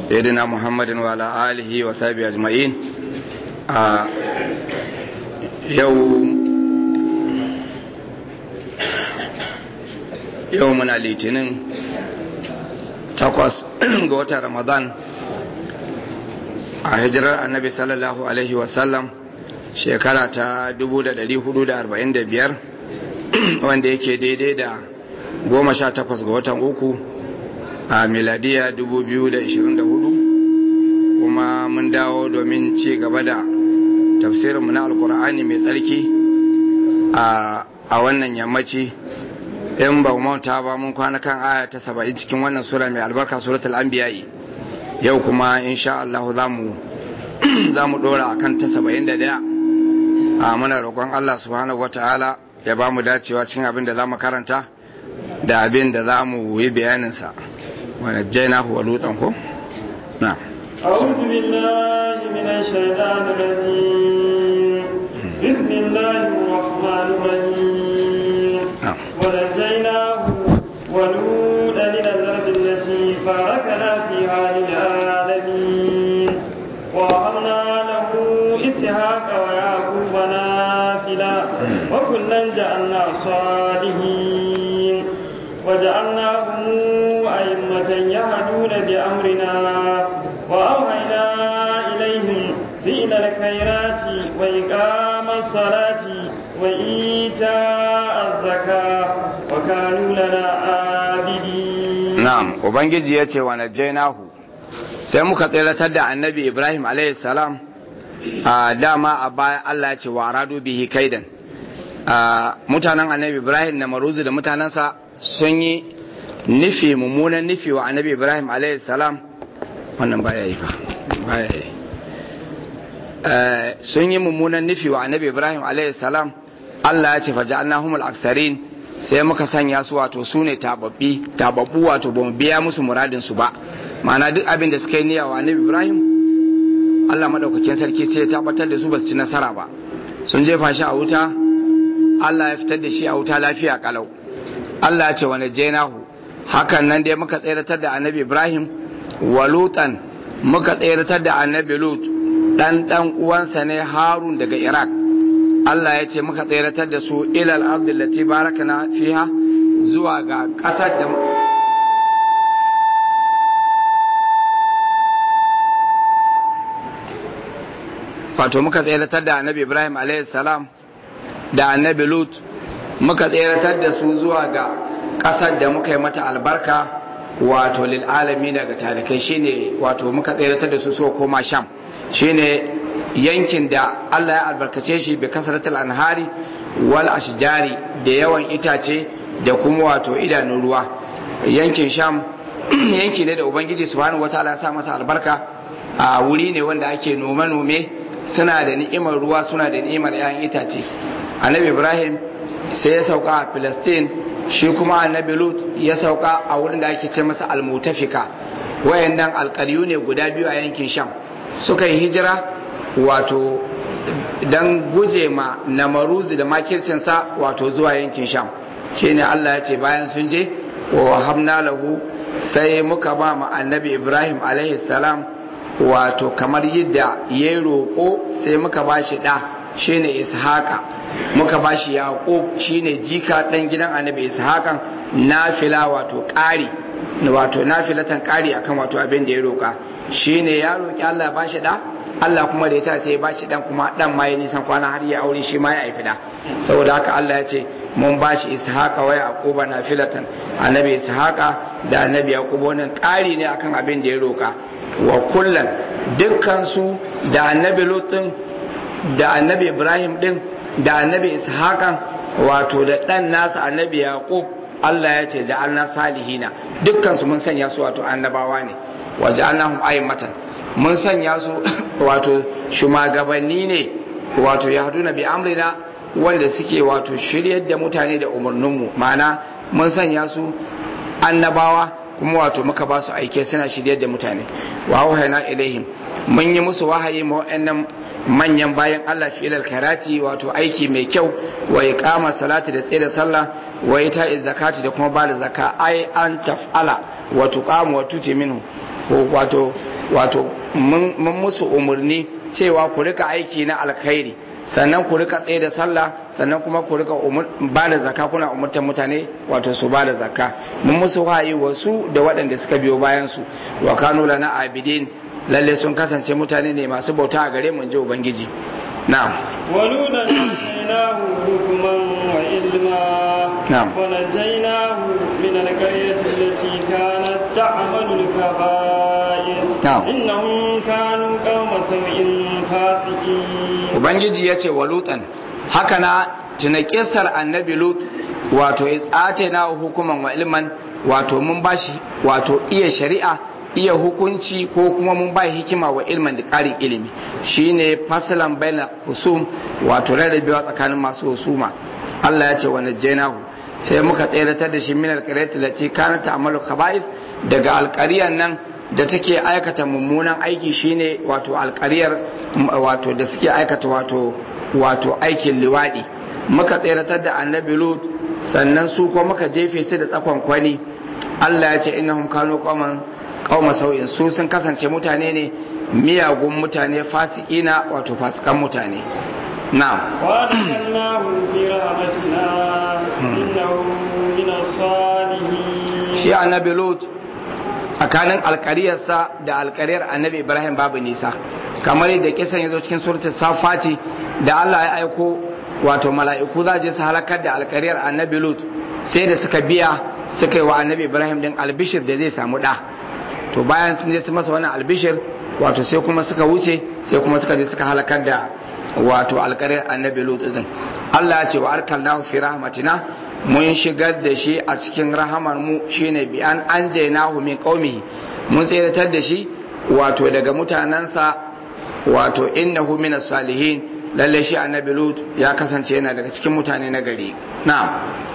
سيدنا محمد وعلى آله وصحبه أجمعين يوم يومنا litinin takwas ga watan ramadan a hijirar annabi sallallahu alaihi wasallam shekara ta 1445 wanda yake daidai da goma sha takwas ga watan uku a miladiya 2024 kuma mun dawo domin ci gaba da tafsirinmu na alkur'ani mai tsarki a wannan yammaci in ba manta ba mun kwana kan aya ta saba'in cikin wannan sura mai albarka suratul anbiya'i yau kuma insha Allah za mu dora akan ta saba'in da daya a muna roƙon Allah subhanahu wata'ala ya ba mu dacewa cikin abin da za mu karanta da abin da za mu yi bayaninsa wani jaina huwa lutan ko? na أعوذ بالله من الشيطان الرجيم بسم الله الرحمن الرحيم ونجيناه ولوطا إلى الأرض التي باركنا فيها للعالمين ووهبنا له إسحاق ويعقوب نافلة وكلا جعلنا صالحين وجعلناهم أئمة يهدون بأمرنا وأوحينا إليهم فعل الخيرات وإقام الصلاة وإيتاء الزكاة وكانوا لنا عابدين نعم وبنجي يتي ونجيناه sai muka tseratar da annabi ibrahim salam a dama a baya allah ya ce wa radu bihi kaidan mutanen annabi ibrahim na maruzu da mutanensa sun yi nufi mummunan nufi wa annabi ibrahim salam wannan baya yi fa baya yi sun yi mummunan nufi wa annabi ibrahim salam allah ya ce fa ja'alnahumul aksarin sai muka sanya su wato su ne tababbi tababbu wato ba mu biya musu muradin su ba ma'ana duk abin da suka yi niyya wa annabi ibrahim allah madaukakin sarki sai ya tabbatar da su ba su ci nasara ba sun jefa shi a wuta allah ya fitar da shi a wuta lafiya kalau allah ya ce wani jenahu hakan nan dai muka tseratar da annabi ibrahim wa lutan muka tseratar da annabi lut dan dan uwansa ne harun daga iraq allah ya ce muka tseratar da su ilal abdullati barakana fiha zuwa ga kasar da wato muka tseratar da annabi ibrahim salam da annabi lut muka tseratar da su zuwa ga ƙasar da muka yi mata albarka wato lil'alami daga talikai shine wato muka tseratar da su so koma sham shine yankin da allah ya albarkace shi bi kasaratul anhari wal ashjari da yawan itace da kuma wato idanun ruwa yankin sham yanki ne da ubangiji subhanahu wataala ya sa masa albarka a wuri ne wanda ake nome-nome suna da ni'imar ruwa suna da ni'imar 'ya'yan itace annabi ibrahim sai ya sauka a filistin shi kuma annabi lut ya sauka a wurin da ake ce masa almutafika wayannan alƙaryu ne guda biyu a yankin sham suka yi hijira wato don guje ma namaruzu da makircinsa wato zuwa yankin sham shine allah ya ce bayan sun je wa hamna lahu sai muka ba ma annabi ibrahim alaihi salam wato kamar yadda ya roƙo sai muka ba shi ɗa shine ishaqa muka ba shi yaqub shine jika ɗan gidan annabi ishaqan nafila wato ƙari wato nafilatan ƙari akan wato abin da ya roƙa shine ya roƙi Allah ba shi ɗa Allah kuma da ya ta sai ya ba shi ɗan kuma ɗan ma ya nisan kwana har ya aure shi ma ya haifi ɗa saboda haka Allah ya ce mun ba shi ishaqa wa yaquba nafilatan annabi ishaqa da annabi yaqub wannan ƙari ne akan abin da ya roƙa wa kullan dukkansu da annabi lutun da annabi ibrahim din da annabi ishakan wato da ɗan nasa annabi yaqub Allah ya ce ja'alna salihina dukkansu mun sanya su wato annabawa ne wa ja'alnahum a'immatan mun sanya su wato shumagabanni ne wato yahduna bi amrina wanda suke wato shiryar da mutane da umarninmu ma'ana mun sanya su annabawa kuma wato muka ba su aike suna shiryar da mutane wa wahayna ilaihim mun yi musu wahayi ma wa'annan manyan bayan Allah fi'ilal karati wato aiki mai kyau wa iqama salati da tsaye da sallah wa ita zakati da kuma bada zakka ai an taf'ala wa tuqamu wa tuti minhu wato wato mun musu umarni cewa ku rika aiki na alkhairi sannan ku rika tsaye da sallah sannan kuma ku rika ba da zakka kuna umurtar mutane wato su ba da zakka mun musu wahayi wasu da waɗanda suka biyo bayan su wa kanu lana abidin lalle sun kasance mutane ne masu bauta a gare mu in ji ubangiji na'am ولولا نجيناه حكما وعلما نعم. ونجيناه من القرية التي كانت تعمل الكبائر نعم. إنهم كانوا قوم سوء فاسقين ubangiji ya ce wa lutan haka na tuna kisar annabi lut wato isate na hukuman wa ilman wato mun bashi wato iya shari'a iya hukunci ko kuma mun ba hikima wa ilman da ƙarin ilimi shine fasalan baina husum wato rarrabewa tsakanin masu husuma Allah ya ce wa najjaynahu sai muka tseratar da shi min alqaryati lati kanat ta'malu khaba'ith daga alƙaryan nan da take aikata mummunan aiki shine wato alƙaryar wato da suke aikata wato wato aikin liwadi muka tseratar da annabi lut sannan su ko muka jefe su da tsakon kwani Allah ya ce innahum kanu qauman qauma sau'in su sun kasance mutane ne miyagun mutane fasikina wato fasikan mutane na'am وأدخلناه في رحمتنا إنه من الصالحين shi annabi lut tsakanin alkariyarsa da alkariyar annabi ibrahim babu nisa kamar yadda kisan ya zo cikin suratul safati da Allah ya aiko wato mala'iku za je su halakar da alkariyar annabi lut sai da suka biya suka yi wa annabi ibrahim din albishir da zai samu da to bayan sun je su masa wannan albishir wato sai kuma suka wuce sai kuma suka je suka halakar da wato alkariyar annabi lut din Allah ya ce wa arkalnahu fi rahmatina mun shigar da shi a cikin rahamar mu shine bi an anjaynahu min qaumihi mun tsiratar da shi wato daga mutanansa wato innahu minas salihin lalle shi annabi lut ya kasance yana daga cikin mutane na gari na'am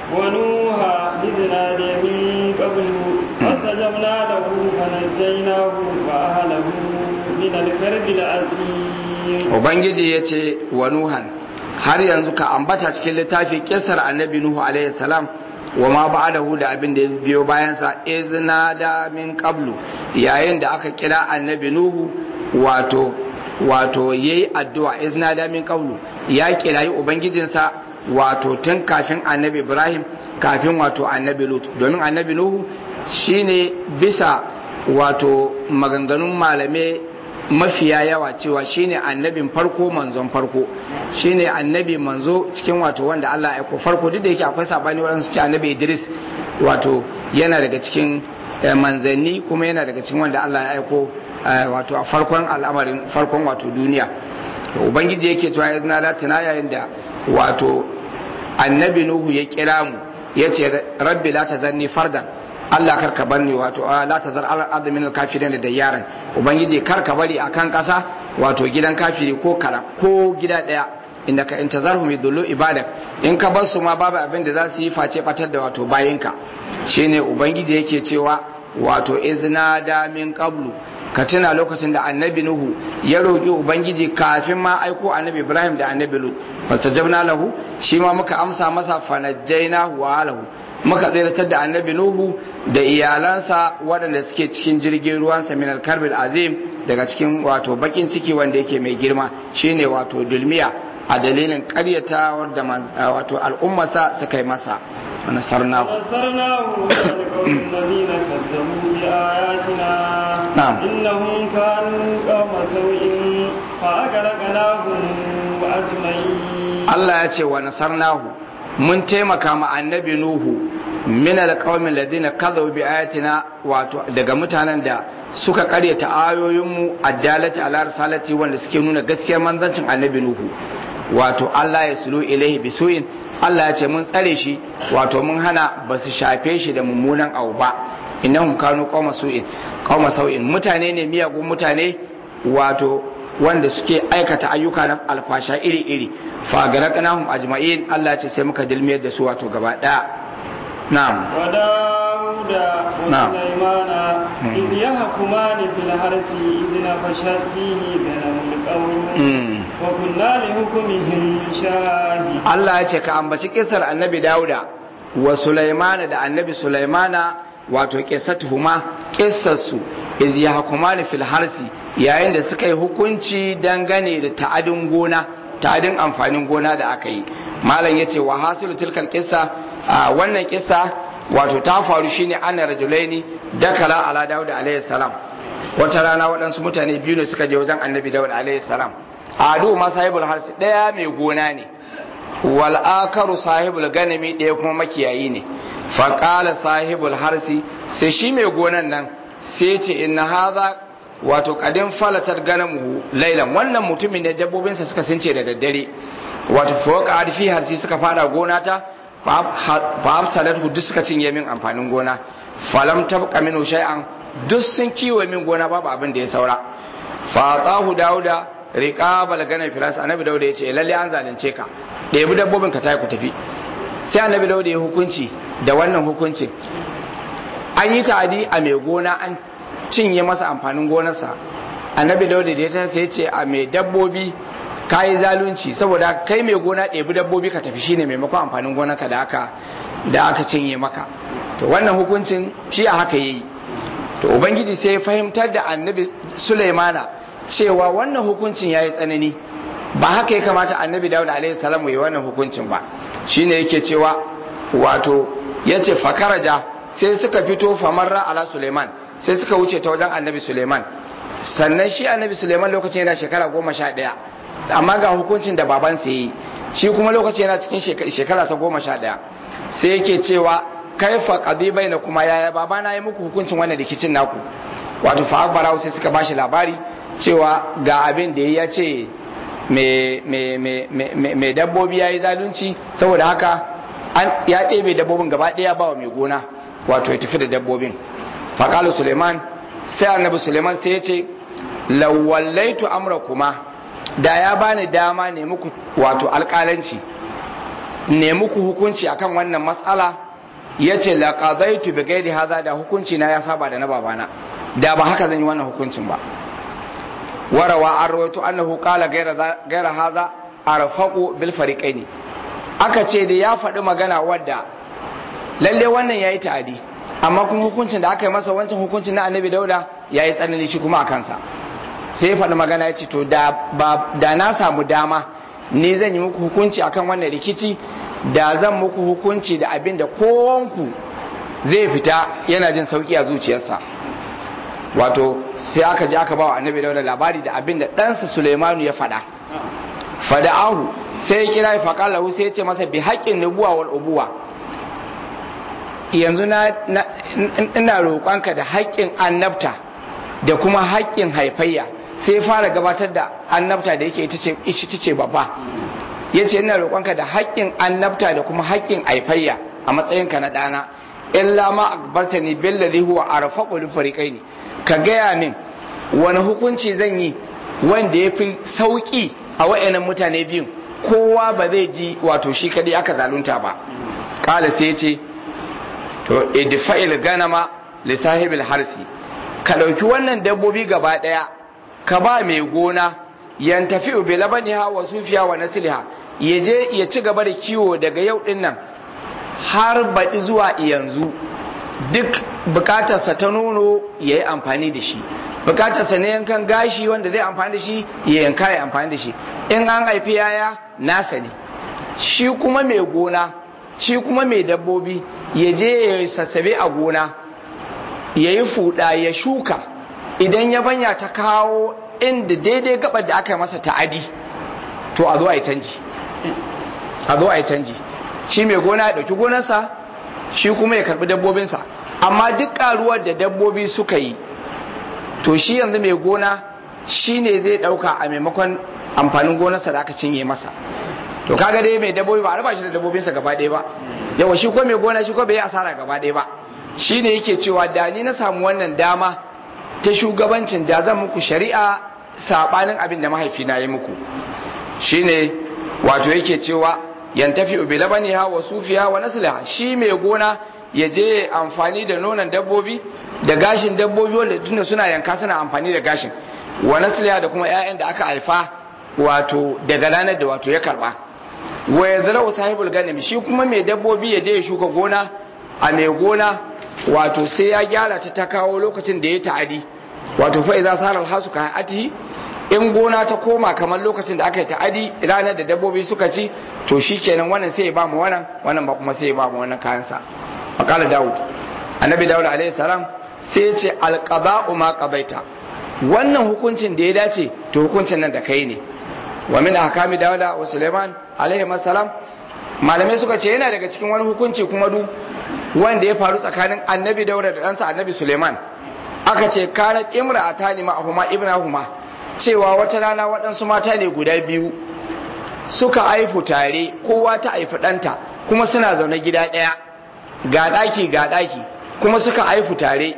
ونوحا إذ نادى من قبل فاستجبنا له فنجيناه وأهله من الكرب العظيم ubangiji ya ce wa nuhan har yanzu ka ambata cikin littafi kisar annabi nuhu alaihi salam wa ma ba'dahu da abin da ya biyo bayansa izna da min qablu yayin da aka kira annabi nuhu wato wato yayi addu'a izna da min qablu ya kirayi ubangijinsa wato tun kafin annabi ibrahim kafin wato annabi lut domin annabi nuhu shine bisa wato maganganun malamai mafiya yawa cewa shine annabin farko manzon farko shine annabi manzo cikin wato wanda Allah ya aiko farko duk da yake akwai sabani waɗansu ce annabi Idris wato yana daga cikin eh, manzanni kuma yana daga cikin wanda Allah ya aiko eh, wato a farkon al'amarin farkon wato duniya to ubangiji yake cewa ya zina latina yayin da wato annabi Nuhu ya kira mu ya ce rabbi la tazanni fardan Allah kar ka bar ni wato a la tazar al ardi min al kafirin da yaran ubangiji kar ka bari akan kasa wato gidan kafiri ko kala ko gida daya inda ka intazarhum yadullu ibadak in ka bar su ma babu abin da za su yi face batar da wato bayinka shine ubangiji yake cewa wato izna da min qablu ka tuna lokacin da annabi nuhu ya roƙi ubangiji kafin ma aiko annabi ibrahim da annabi lut fastajabna lahu shi ma muka amsa masa fanajjainahu wa alahu muka tsiratar da annabi nuhu da iyalansa waɗanda suke cikin jirgin ruwansa min alkarbil azim daga cikin wato bakin ciki wanda yake mai girma shine wato dulmiya a dalilin ƙaryatawar da wato al'ummarsa suka yi masa nasarnahu ونصرناه من القوم الذين كذبوا بآياتنا نعم. إنهم كانوا قوم سوء فأغرقناهم أجمعين Allah ya ce wa nasarnahu mun taimaka ma annabi Nuhu min alqaumin ladina kadhabu bi ayatina wato daga mutanen da suka karyata ayoyinmu addalati ala risalati wanda suke nuna gaskiyar manzancin annabi Nuhu wato Allah ya sulu ilaihi bisuin Allah ya ce mun tsare shi wato mun hana ba su shafe shi da mummunan abu ba innahum kanu qauma su'in qauma sau'in mutane ne miyagun mutane wato wanda suke aikata ayyuka na alfasha iri-iri fagaraqnahum ajma'in Allah ya ce sai muka dilmiyar da su wato gaba daya na'am وداود نعم. وسليمان مم. إذ يحكمان في الحرث إذ نفشت فيه غنم القوم Mm. وكنا لحكمهم شاهدين Allah ya ce ka ambaci kisar annabi Dauda wa Sulaimana da annabi Sulaimana wato kissatuhuma kissarsu iz yahkumani fil harsi yayin da suka yi hukunci dangane da ta'adin gona ta'adin amfanin gona da aka yi malam yace wa hasilu tilkal qissa wannan kissa wato ta faru shine ana rajulaini dakala ala daud alayhi salam wata rana waɗansu mutane biyu ne suka je wajen annabi daud alayhi salam adu ma sahibul harsi daya mai gona ne wal akaru sahibul ganami daya kuma makiyayi ne fa qala sahibul harsi sai shi mai gonan nan sai ce inna hadha wato kadin falatar ganamu lailan wannan mutumin ne dabbobinsa suka since da daddare wato fawqa arfi harsi suka fara gona ta fa hafsalatu duk suka cinye min amfanin gona falam tabqa minhu shay'an duk sun kiwo min gona babu abin da ya saura fa atahu dauda riqabal gana filas annabi dauda ya ce lalle an zalunce ka ɗebi dabbobin ka tayi ku tafi sai annabi dauda ya hukunci da wannan hukuncin an yi ta'adi a mai gona an cinye masa amfanin gonarsa annabi dauda da ya sai ce a mai dabbobi ka yi zalunci saboda kai mai gona ɗebi dabbobi ka tafi shine maimakon amfanin gonarka da aka da aka cinye maka to wannan hukuncin shi a haka yayi to ubangiji sai ya fahimtar da annabi sulaimana cewa wannan hukuncin yayi tsanani ba haka ya kamata annabi dawud alaihi salam yi wannan hukuncin ba shine yake cewa wato yace fakaraja sai suka fito famarra ala suleiman sai suka wuce ta wajen annabi suleiman sannan shi annabi suleiman lokacin yana shekara goma sha ɗaya amma ga hukuncin da babansa yi shi kuma lokacin yana cikin shekara ta goma sha ɗaya sai yake cewa kaifa qadi baina kuma yaya baba na yi muku hukuncin wannan rikicin naku wato fa akbara sai suka bashi labari cewa ga abin da ya ce mai dabbobi ya yi zalunci saboda haka ya ɗebe dabbobin gaba ɗaya ba wa mai gona wato ya tafi da dabbobin faƙalu suleiman sai annabi suleiman sai ya ce lawallaitu amra kuma da ya bani dama ne muku wato alƙalanci ne muku hukunci akan wannan matsala ya ce laƙazaitu bi gairi haza da hukunci na ya saba da na babana da ba haka zan yi wannan hukuncin ba warawa an rawaito annahu qala gaira haza arfaqu bil fariqaini aka ce da ya faɗi magana wadda lalle wannan yayi ta'adi amma kuma hukuncin da aka yi masa wancan hukuncin na annabi dauda yayi tsanani shi kuma a kansa sai ya faɗi magana ya ce to da da na samu dama ni zan yi muku hukunci akan wannan rikici da zan muku hukunci da abin da kowanku zai fita yana jin sauki a zuciyarsa wato sai aka je aka ba wa annabi dauda labari da abin da ɗansa suleimanu ya faɗa fada'ahu sai ya kira faƙalahu sai ya ce masa bi haƙƙin nubuwa wal ubuwa yanzu na ina roƙonka da haƙƙin annabta da kuma haƙƙin haifayya sai fara gabatar da annabta da yake ita ce babba ya ce ina roƙonka da haƙƙin annabta da kuma haƙƙin haifayya a matsayinka na ɗana illa ma akbarta ni billazi huwa arfaqu lil fariqaini ka gaya min wani hukunci zan yi wanda ya fi sauƙi a wa'annan mutane biyun kowa ba zai ji wato shi kadai aka zalunta ba kala sai ya ce to idfa'il ganama li sahibil harsi ka dauki wannan dabbobi gaba daya ka ba mai gona yantafi bi labaniha wa sufiya wa nasliha ya je ya ci gaba da kiwo daga yau din nan har baɗi zuwa yanzu duk bukatarsa ta nono ya yi amfani da shi bukatarsa na yankan gashi wanda zai amfani da shi ya yanka ya amfani da shi in an haifi yaya nasa ne shi kuma mai gona shi kuma mai dabbobi ya je ya sassabe a gona ya yi fuda ya shuka idan ya banya ta kawo inda daidai gabar da aka yi masa ta'adi to a zo a yi canji a zo a yi canji shi mai gona ya ɗauki gonarsa shi kuma ya karɓi dabbobinsa amma duk ƙaruwar da dabbobi suka yi to shi yanzu mai gona shi ne zai ɗauka a maimakon amfanin gonarsa da aka cinye masa to kaga dai mai dabbobi ba a raba shi da dabbobinsa gaba ɗaya ba yawa shi ko mai gona shi ko bai yi asara gaba ɗaya ba shi ne yake cewa da ni na samu wannan dama ta shugabancin da zan muku shari'a saɓanin abin da mahaifina ya muku shi ne wato yake cewa yantafi bi labaniha wa sufiya wa nasliha shi mai gona ya je amfani da nonon dabbobi da gashin dabbobi wanda tunda suna yanka suna amfani da gashin wa nasliha da kuma ƴaƴan da aka haifa wato daga ranar da wato ya karba wa yazra'u sahibul ganim shi kuma mai dabbobi ya je ya shuka gona a mai gona wato sai ya gyara ta ta kawo lokacin da ya ta'adi wato fa iza sara alhasu ka ati in gona ta koma kamar lokacin da aka yi ta'adi ranar da dabbobi suka ci to shikenan wannan sai ya ba mu wannan wannan ba kuma sai ya ba mu wannan kayan sa makala daud annabi daud alaihi salam sai ya ce alqada'u ma qabaita wannan hukuncin da ya dace to hukuncin nan da kai ne wa min ahkami dawuda wa suleiman alaihi salam malamai suka ce yana daga cikin wani hukunci kuma du wanda ya faru tsakanin annabi dauda da ɗansa annabi suleiman aka ce kanat imra'ata ne ma'ahuma ibnahuma cewa wata rana waɗansu mata ne guda biyu suka aifu tare kowa ta aifi ɗanta kuma suna zaune gida ɗaya ga ɗaki ga ɗaki kuma suka aifu tare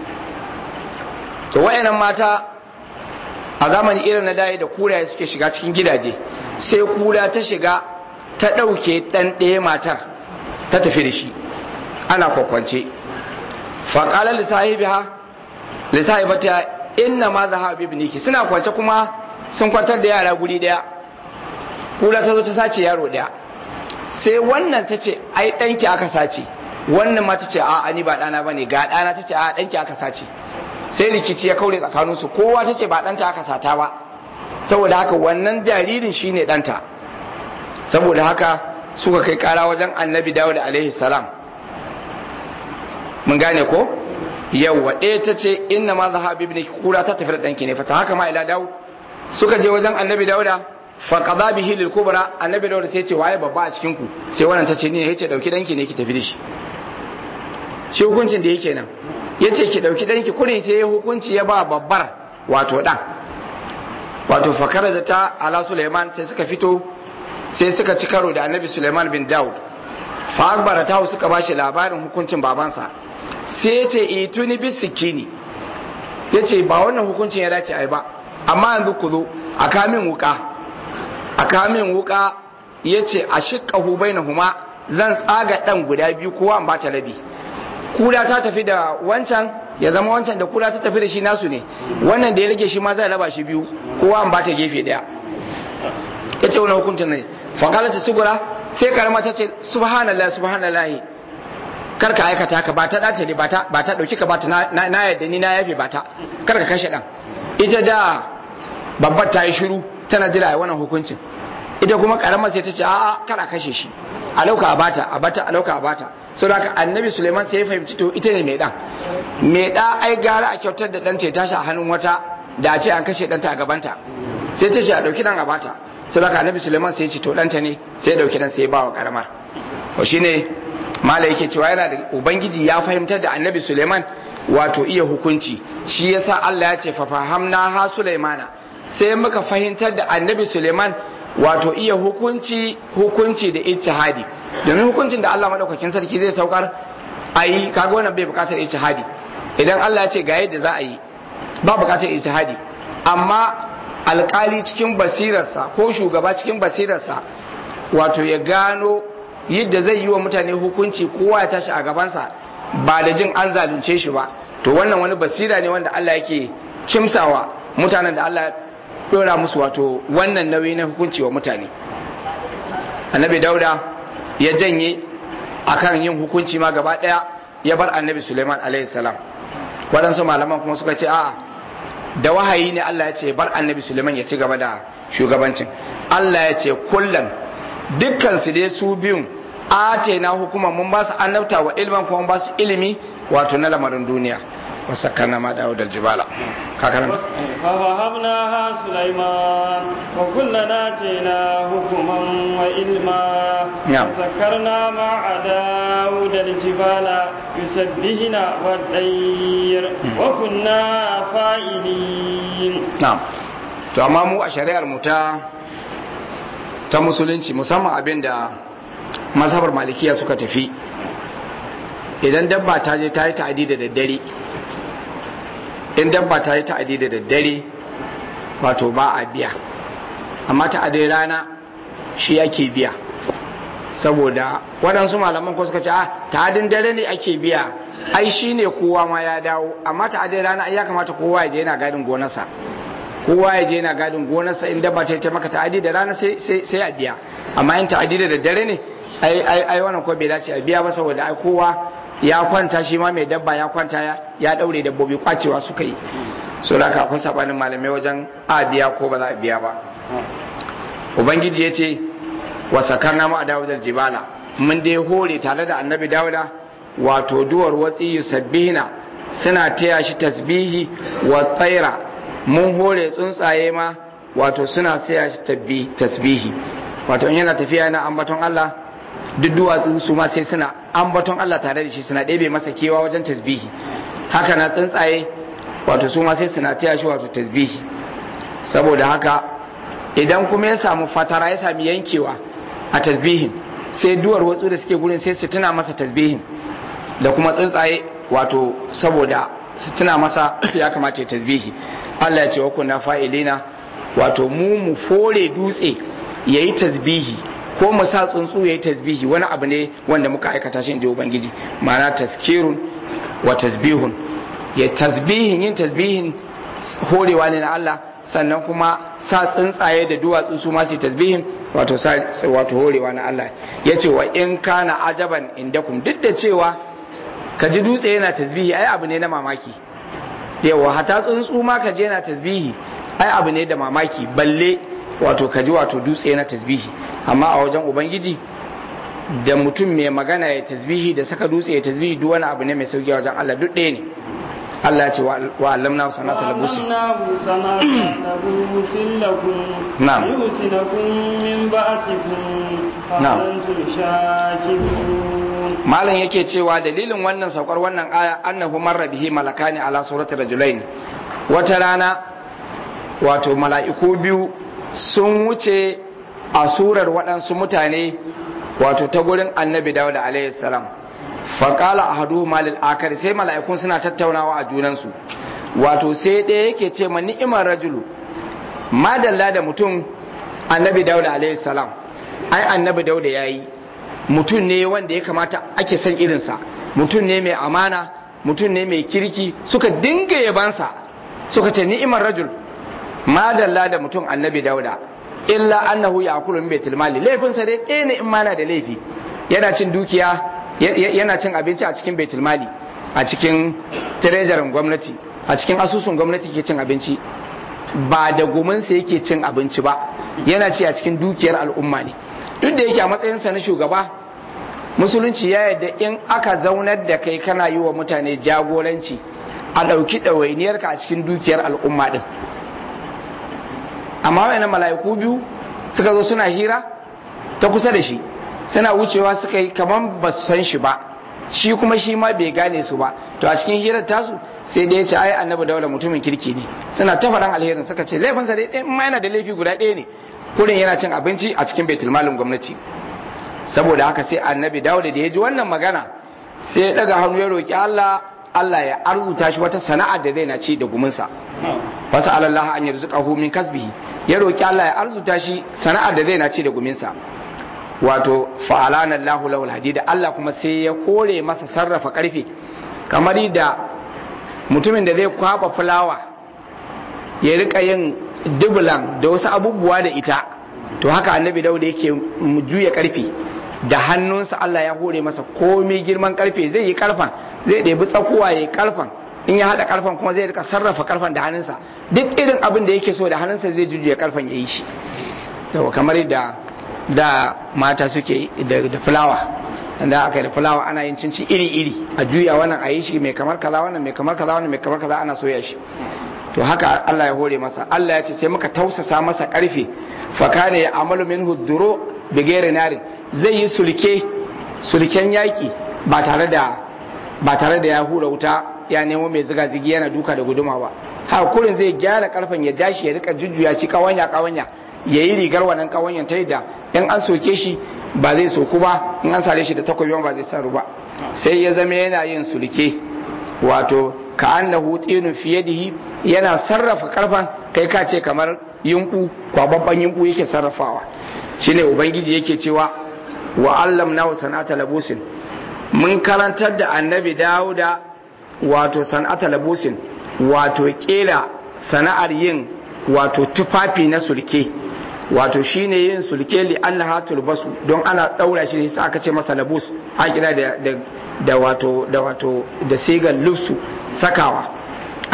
to wayannan mata a zamani irin na daya da kuraye suke shiga cikin gidaje sai kura ta shiga ta ɗauke ɗan ɗaya matar ta tafi da shi ana kwakwance faƙalar lissahibiha lissahibata inna ma zaha bibniki suna kwance kuma sun kwantar da yara guri ɗaya kura ta zo ta sace yaro ɗaya sai wannan ta ce ai ɗanki aka sace wannan ma ta ce a ni ba ɗana ba ne ga ɗana ta ce a ɗanki aka sace sai rikici ya kaure tsakaninsu kowa ta ce ba ɗanta aka sata ba saboda haka wannan jaririn shine ɗanta saboda haka suka kai ƙara wajen annabi dawud alaihi salam mun gane ko yawwa ɗaya ta ce inna ma zaha bibni kura ta tafi da ɗanki ne fata haka ma ila dawud suka je wajen annabi dawuda fa qada bihi lil kubra annabi dawud sai ce waye babba a cikin ku sai wannan ta ce ni ne yace dauki ɗanki ne ki tafi da shi shi hukuncin da yake nan ya ce ki ɗauki ɗanki kurin sai ya hukunci ya ba babbar wato ɗan wato fakar ta ala suleiman sai suka fito sai suka ci karo da annabi suleiman bin daud fa akbara ta suka bashi labarin hukuncin babansa sai ya ce ituni bis sikini ya ce ba wannan hukuncin ya dace ai ba amma yanzu ku zo a kamin wuka a kamin wuka ya ce a shiƙahu bainahuma zan tsaga ɗan guda biyu kowa an bata rabi kura ta tafi da wancan ya zama wancan da kura ta tafi da shi nasu ne wannan da ya rage shi ma zai raba shi biyu kowa an bata gefe daya ya ce wani hukuncin ne fakala ta sugura sai karama ta ce subhanallah subhanallah kar ka aikata ka ba ta dace ne ba ta dauki ka ba ta na yadda ni na yafe ba ta kar ka kashe dan ita da babbar ta yi shiru tana jira a wannan hukuncin ita kuma karamar sai ta ce a'a kar a kashe shi a lauka a bata a bata a lauka a bata sau da annabi suleiman sai ya fahimci to ita ne mai dan mai da ai gara a kyautar da ɗanta ya tashi a hannun wata da a ce an kashe ɗanta a gabanta sai ta ce a ɗauki ɗan a bata sau da annabi suleiman sai ya ce to ɗanta ne sai ya ɗauki ɗan sai ya ba wa ƙaramar to shine mala yake cewa yana da ubangiji ya fahimtar da annabi suleiman wato iya hukunci shi yasa Allah ya ce fa fahamna ha sulaimana sai muka fahimtar da annabi suleiman wato iya hukunci hukunci da ijtihadi domin hukuncin da Allah madaukakin sarki zai saukar ayi kaga wannan bai bukatar ijtihadi idan Allah ya ce ga yadda za a yi ba bukatar ijtihadi amma alkali cikin basirarsa ko shugaba cikin basirarsa wato ya gano yadda zai yi wa mutane hukunci kowa ya tashi a gabansa ba da jin an zalunce shi ba to wannan wani basira ne wanda Allah yake kimsawa mutanen da Allah dora musu wato wannan nauyi na hukunci wa mutane annabi dauda ya janye akan yin hukunci ma gaba daya ya bar annabi suleiman alaihi salam waɗansu malaman kuma suka ce a'a da wahayi ne Allah ya ce bar annabi suleiman ya ci gaba da shugabancin Allah ya ce kullan dukkan su dai su biyun ace na hukuma mun ba su annabta wa ilman kuma ba su ilimi wato na lamarin duniya وسكرنا ما داود الجبال كاكرم فوهبناها سليمان وكلنا آتينا حكما وعلما نعم. وسكرنا مع داود الجبال يسبحن والطير وكنا فاعلين na'am to amma mu a shari'ar mu ta ta musulunci musamman abin da mazhabar malikiya suka tafi idan dabba ta je ta yi ta'adi da daddare in dabba ta yi ta'adi da daddare wato ba a biya amma ta'adin rana shi ake biya saboda waɗansu malaman ko suka ce a ta'adin dare ne ake biya ai shi ne kowa ma ya dawo amma ta'adin rana ai ya kamata kowa ya je yana gadin gonarsa kowa ya je yana gadin gonarsa in dabba ta yi ta maka ta'adi da rana sai sai sai a biya amma in ta'adi da daddare ne ai ai ai wannan ko bai dace a biya ba saboda ai kowa ya kwanta shi ma mai dabba ya kwanta ya ya daure dabbobi kwacewa suka yi so da akwai sabanin malamai wajen a biya ko ba za a biya ba ubangiji ya ce wa sakarna ma dawudar jibala mun dai hore tare da annabi dawuda wato duwar watsi yusabbihina suna taya shi tasbihi wa tsaira mun hore tsuntsaye ma wato suna taya shi tasbihi wato in yana tafiya yana ambaton Allah duk duwatsu su ma sai suna ambaton Allah tare da shi suna ɗebe masa kewa wajen tasbihi haka na tsuntsaye wato su ma sai suna taya shi wato tasbihi saboda haka idan kuma ya samu fatara ya sami yankewa a tasbihin sai duwar watsu da suke gurin sai su tuna masa tasbihin da kuma tsuntsaye wato saboda su tuna masa ya kamata ya tasbihi Allah ya ce wa kunna fa'ilina wato mu mu fore dutse yayi tasbihi ko mu sa tsuntsu yayi tasbihi wani abu ne wanda muka aikata shi inda ubangiji ma'ana taskirun wa tasbihun ya tasbihin yin tasbihin horewa ne na Allah sannan kuma sa tsuntsaye da duwatsu su ma su tasbihin wato sa wato horewa na Allah yace wa in kana ajaban indakum duk da cewa ka ji dutse yana tasbihi ai abu ne na mamaki yawa hata tsuntsu ma ka je yana tasbihi ai abu ne da mamaki balle wato ka ji wato dutse yana tasbihi amma a wajen ubangiji da mutum mai magana ya tasbihi da saka dutse ya tasbihi duk wani abu ne mai sauki a wajen Allah duk ɗaya ne Allah ya ce wa allamna sanata labusi وعلمناه صنعة لبوس لكم نعم. ليحسنكم من بأسكم نعم. فهل أنتم شاكرون malam yake cewa dalilin wannan saukar wannan aya annahu marra bihi malakani ala surati rajulain wata rana wato mala'iku biyu sun wuce a surar waɗansu mutane wato ta gurin annabi dawud alaihi salam faƙala ahadu malil akari sai mala'ikun suna tattaunawa a junansu wato sai ɗaya yake ce ma ni'imar rajulu madalla da mutum annabi dawud alaihi salam ai annabi dawud ya yi mutum ne wanda ya kamata ake son irinsa mutum ne mai amana mutum ne mai kirki suka dinga yabansa suka ce ni'imar rajul madalla da mutum annabi dauda illa annahu ya akulu min baitul mali laifinsa dai ɗaya ne in mana da laifi yana cin dukiya yana cin abinci a cikin baitul mali a cikin treasurin gwamnati a cikin asusun gwamnati ke cin abinci ba da guminsa yake cin abinci ba yana ci a cikin dukiyar al'umma ne duk da yake a matsayinsa na shugaba musulunci ya yarda in aka zaunar da kai kana yi wa mutane jagoranci a ɗauki ɗawainiyarka a cikin dukiyar al'umma ɗin amma wayannan mala'iku biyu suka zo suna hira ta kusa da shi suna wucewa suka yi kamar ba su san shi ba shi kuma shi ma bai gane su ba to a cikin hirar tasu sai dai ya ce ai annabi daula mutumin kirki ne suna ta faɗan alherin suka ce laifinsa dai ɗaya ma yana da laifi guda ɗaya ne kurin yana cin abinci a cikin baitul malin gwamnati saboda haka sai annabi dawuda da ya ji wannan magana sai ya daga hannu ya roki Allah Allah ya arzuta shi wata sana'a da zai na ci da guminsa wasu alallaha an yarzuqahu min kasbihi ya roki Allah ya arzuta shi sana'ar da zai na ci da guminsa wato fa'alana Allahu lahu hadida Allah kuma sai ya kore masa sarrafa karfe kamar da mutumin da zai kwaba fulawa ya rika yin dubulan da wasu abubuwa da ita to haka annabi dauda yake juya karfe da hannunsa Allah ya hore masa komai girman karfe zai yi karfan zai ɗebi tsakuwa ya yi karfan in ya haɗa karfan kuma zai rika sarrafa karfan da hannunsa duk irin abin da yake so da hannunsa zai juya karfan ya yi shi yawa kamar da da mata suke da, da fulawa da aka yi da fulawa ana yin cinci iri-iri a juya wannan a yi shi mai kamar kaza wannan mai kamar kaza wannan mai kamar kaza ana soya shi to haka Allah ya hore masa Allah ya ce sai muka tausasa masa karfe fakane ya amalu minhu duro bigere narin zai yi sulke sulken yaki ba tare da ba tare da ya hura wuta ya nemo mai ziga zigi yana duka da guduma ba ha kurin zai gyara karfen ya jashi ya rika jujjuya shi kawanya kawanya ya yi rigar wannan kawanyan ta da in an soke shi ba zai soku ba in an sare shi da takobi ba zai saru ba sai ya zama yana yin sulke wato ka annahu tinu fi yadihi yana sarrafa karfan kai ka ce kamar yunku kwababban yunku yake sarrafawa shine ubangiji yake cewa wa allamnahu sanata labusin mun karantar da annabi dauda wato sanata labusin wato kera sana'ar yin wato tufafi na sulke wato shine yin sulke li annaha tulbasu don ana daura shi sai aka ce masa labus a kira da da wato da wato da sigar lufsu sakawa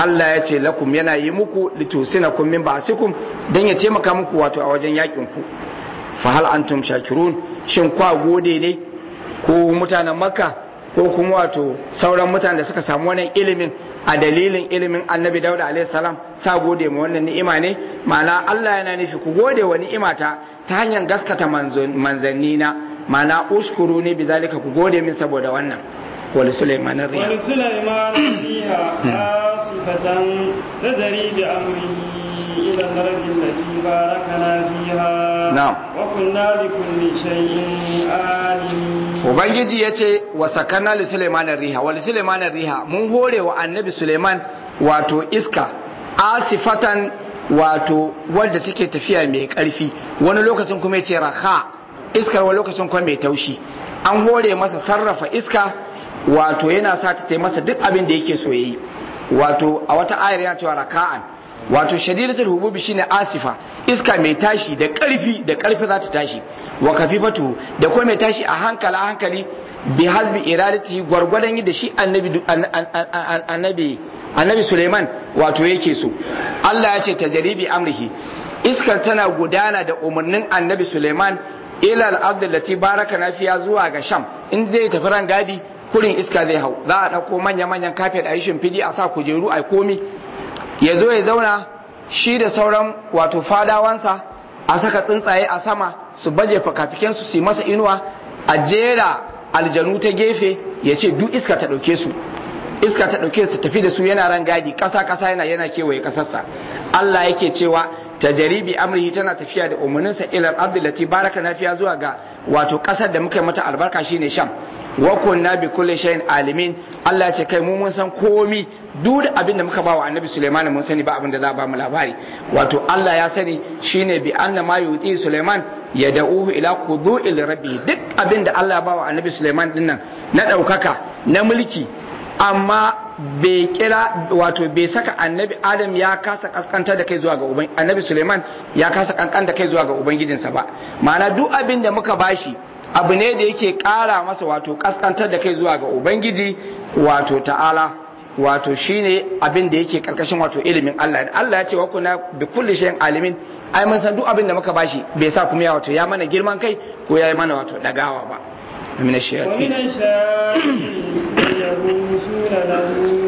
Allah ya ce lakum yana yi muku litusinakum min ba'sikum dan ya taimaka muku wato a wajen yakin ku fa hal antum shakirun shin kwa gode ne ko mutanen makka ko kuma wato sauran mutanen da suka samu wannan ilimin a dalilin ilimin annabi dauda alaihi salam sa gode ma wannan ni'ima ne ma'ana Allah yana nufi ku gode wa ni'imata ta hanyar gaskata manzanni na ma'ana uskuru ne bizalika ku gode min saboda wannan wali sulaiman riya wali sulaiman fiha asifatan tadri bi amrihi ila al-ardi allati barakana fiha na'am wa kunna bi kulli shay'in alimin ubangiji ya ce wa sakana li suleiman riha wa li suleiman riha mun hore wa annabi suleiman wato iska asifatan wato wadda take tafiya mai karfi wani lokacin kuma ya ce raha iskar wani lokacin kuma mai taushi an hore masa sarrafa iska wato yana sa ta masa duk abin da yake so yayi wato a wata ayar yana cewa raka'an wato shadidatul hububi shine asifa iska mai tashi da karfi da karfi za ta tashi wa kafifatu da kuma mai tashi a hankali a hankali bi hasbi iradati gwargwadon yadda shi annabi annabi annabi Suleiman wato yake so Allah ya ce tajribi amrihi iskar tana gudana da umarnin annabi Suleiman ila al-ardh allati barakana fiya zuwa ga Sham in zai tafi ran gadi kurin iska zai hau za a dauko manya manyan kafet a yi shimfidi a sa kujeru a komi ya zo ya zauna shi da sauran wato fadawansa a saka tsuntsaye a sama su baje fakafikensu su yi masa inuwa a jera aljanu ta gefe ya ce duk iska ta ɗauke su iska ta ɗauke su tafi da su yana ran gadi ƙasa ƙasa yana yana kewaye ƙasarsa Allah yake cewa tajaribi amrihi tana tafiya da umarninsa ila abdullati baraka nafiya zuwa ga wato ƙasar da muka yi mata albarka shine sham wa kunna bi kulli shay'in alimin Allah ya ce kai mu mun san komi duk da abin da muka ba wa annabi Sulaiman mun sani ba abin da za ba mu labari wato Allah ya sani shine bi anna ma yuti Sulaiman ya da'uhu ila qudu'il rabbi duk abin da Allah ya ba wa annabi Sulaiman dinnan na daukaka na mulki amma bai kira wato bai saka annabi Adam ya kasa kaskantar da kai zuwa ga uban annabi Sulaiman ya kasa kankan da kai zuwa ga ubangijinsa ba ma'ana duk abin da muka bashi abu ne da yake ƙara masa wato kaskantar da kai zuwa ga ubangiji wato ta'ala wato shine abin da yake karkashin wato ilimin Allah Allah ya ce wa kuna bi kulli shay'in alimin ai mun san duk abin da muka bashi bai sa kuma ya wato ya mana girman kai ko ya yi mana wato dagawa ba min ash-shayatin ومن الشياطين يغوصون له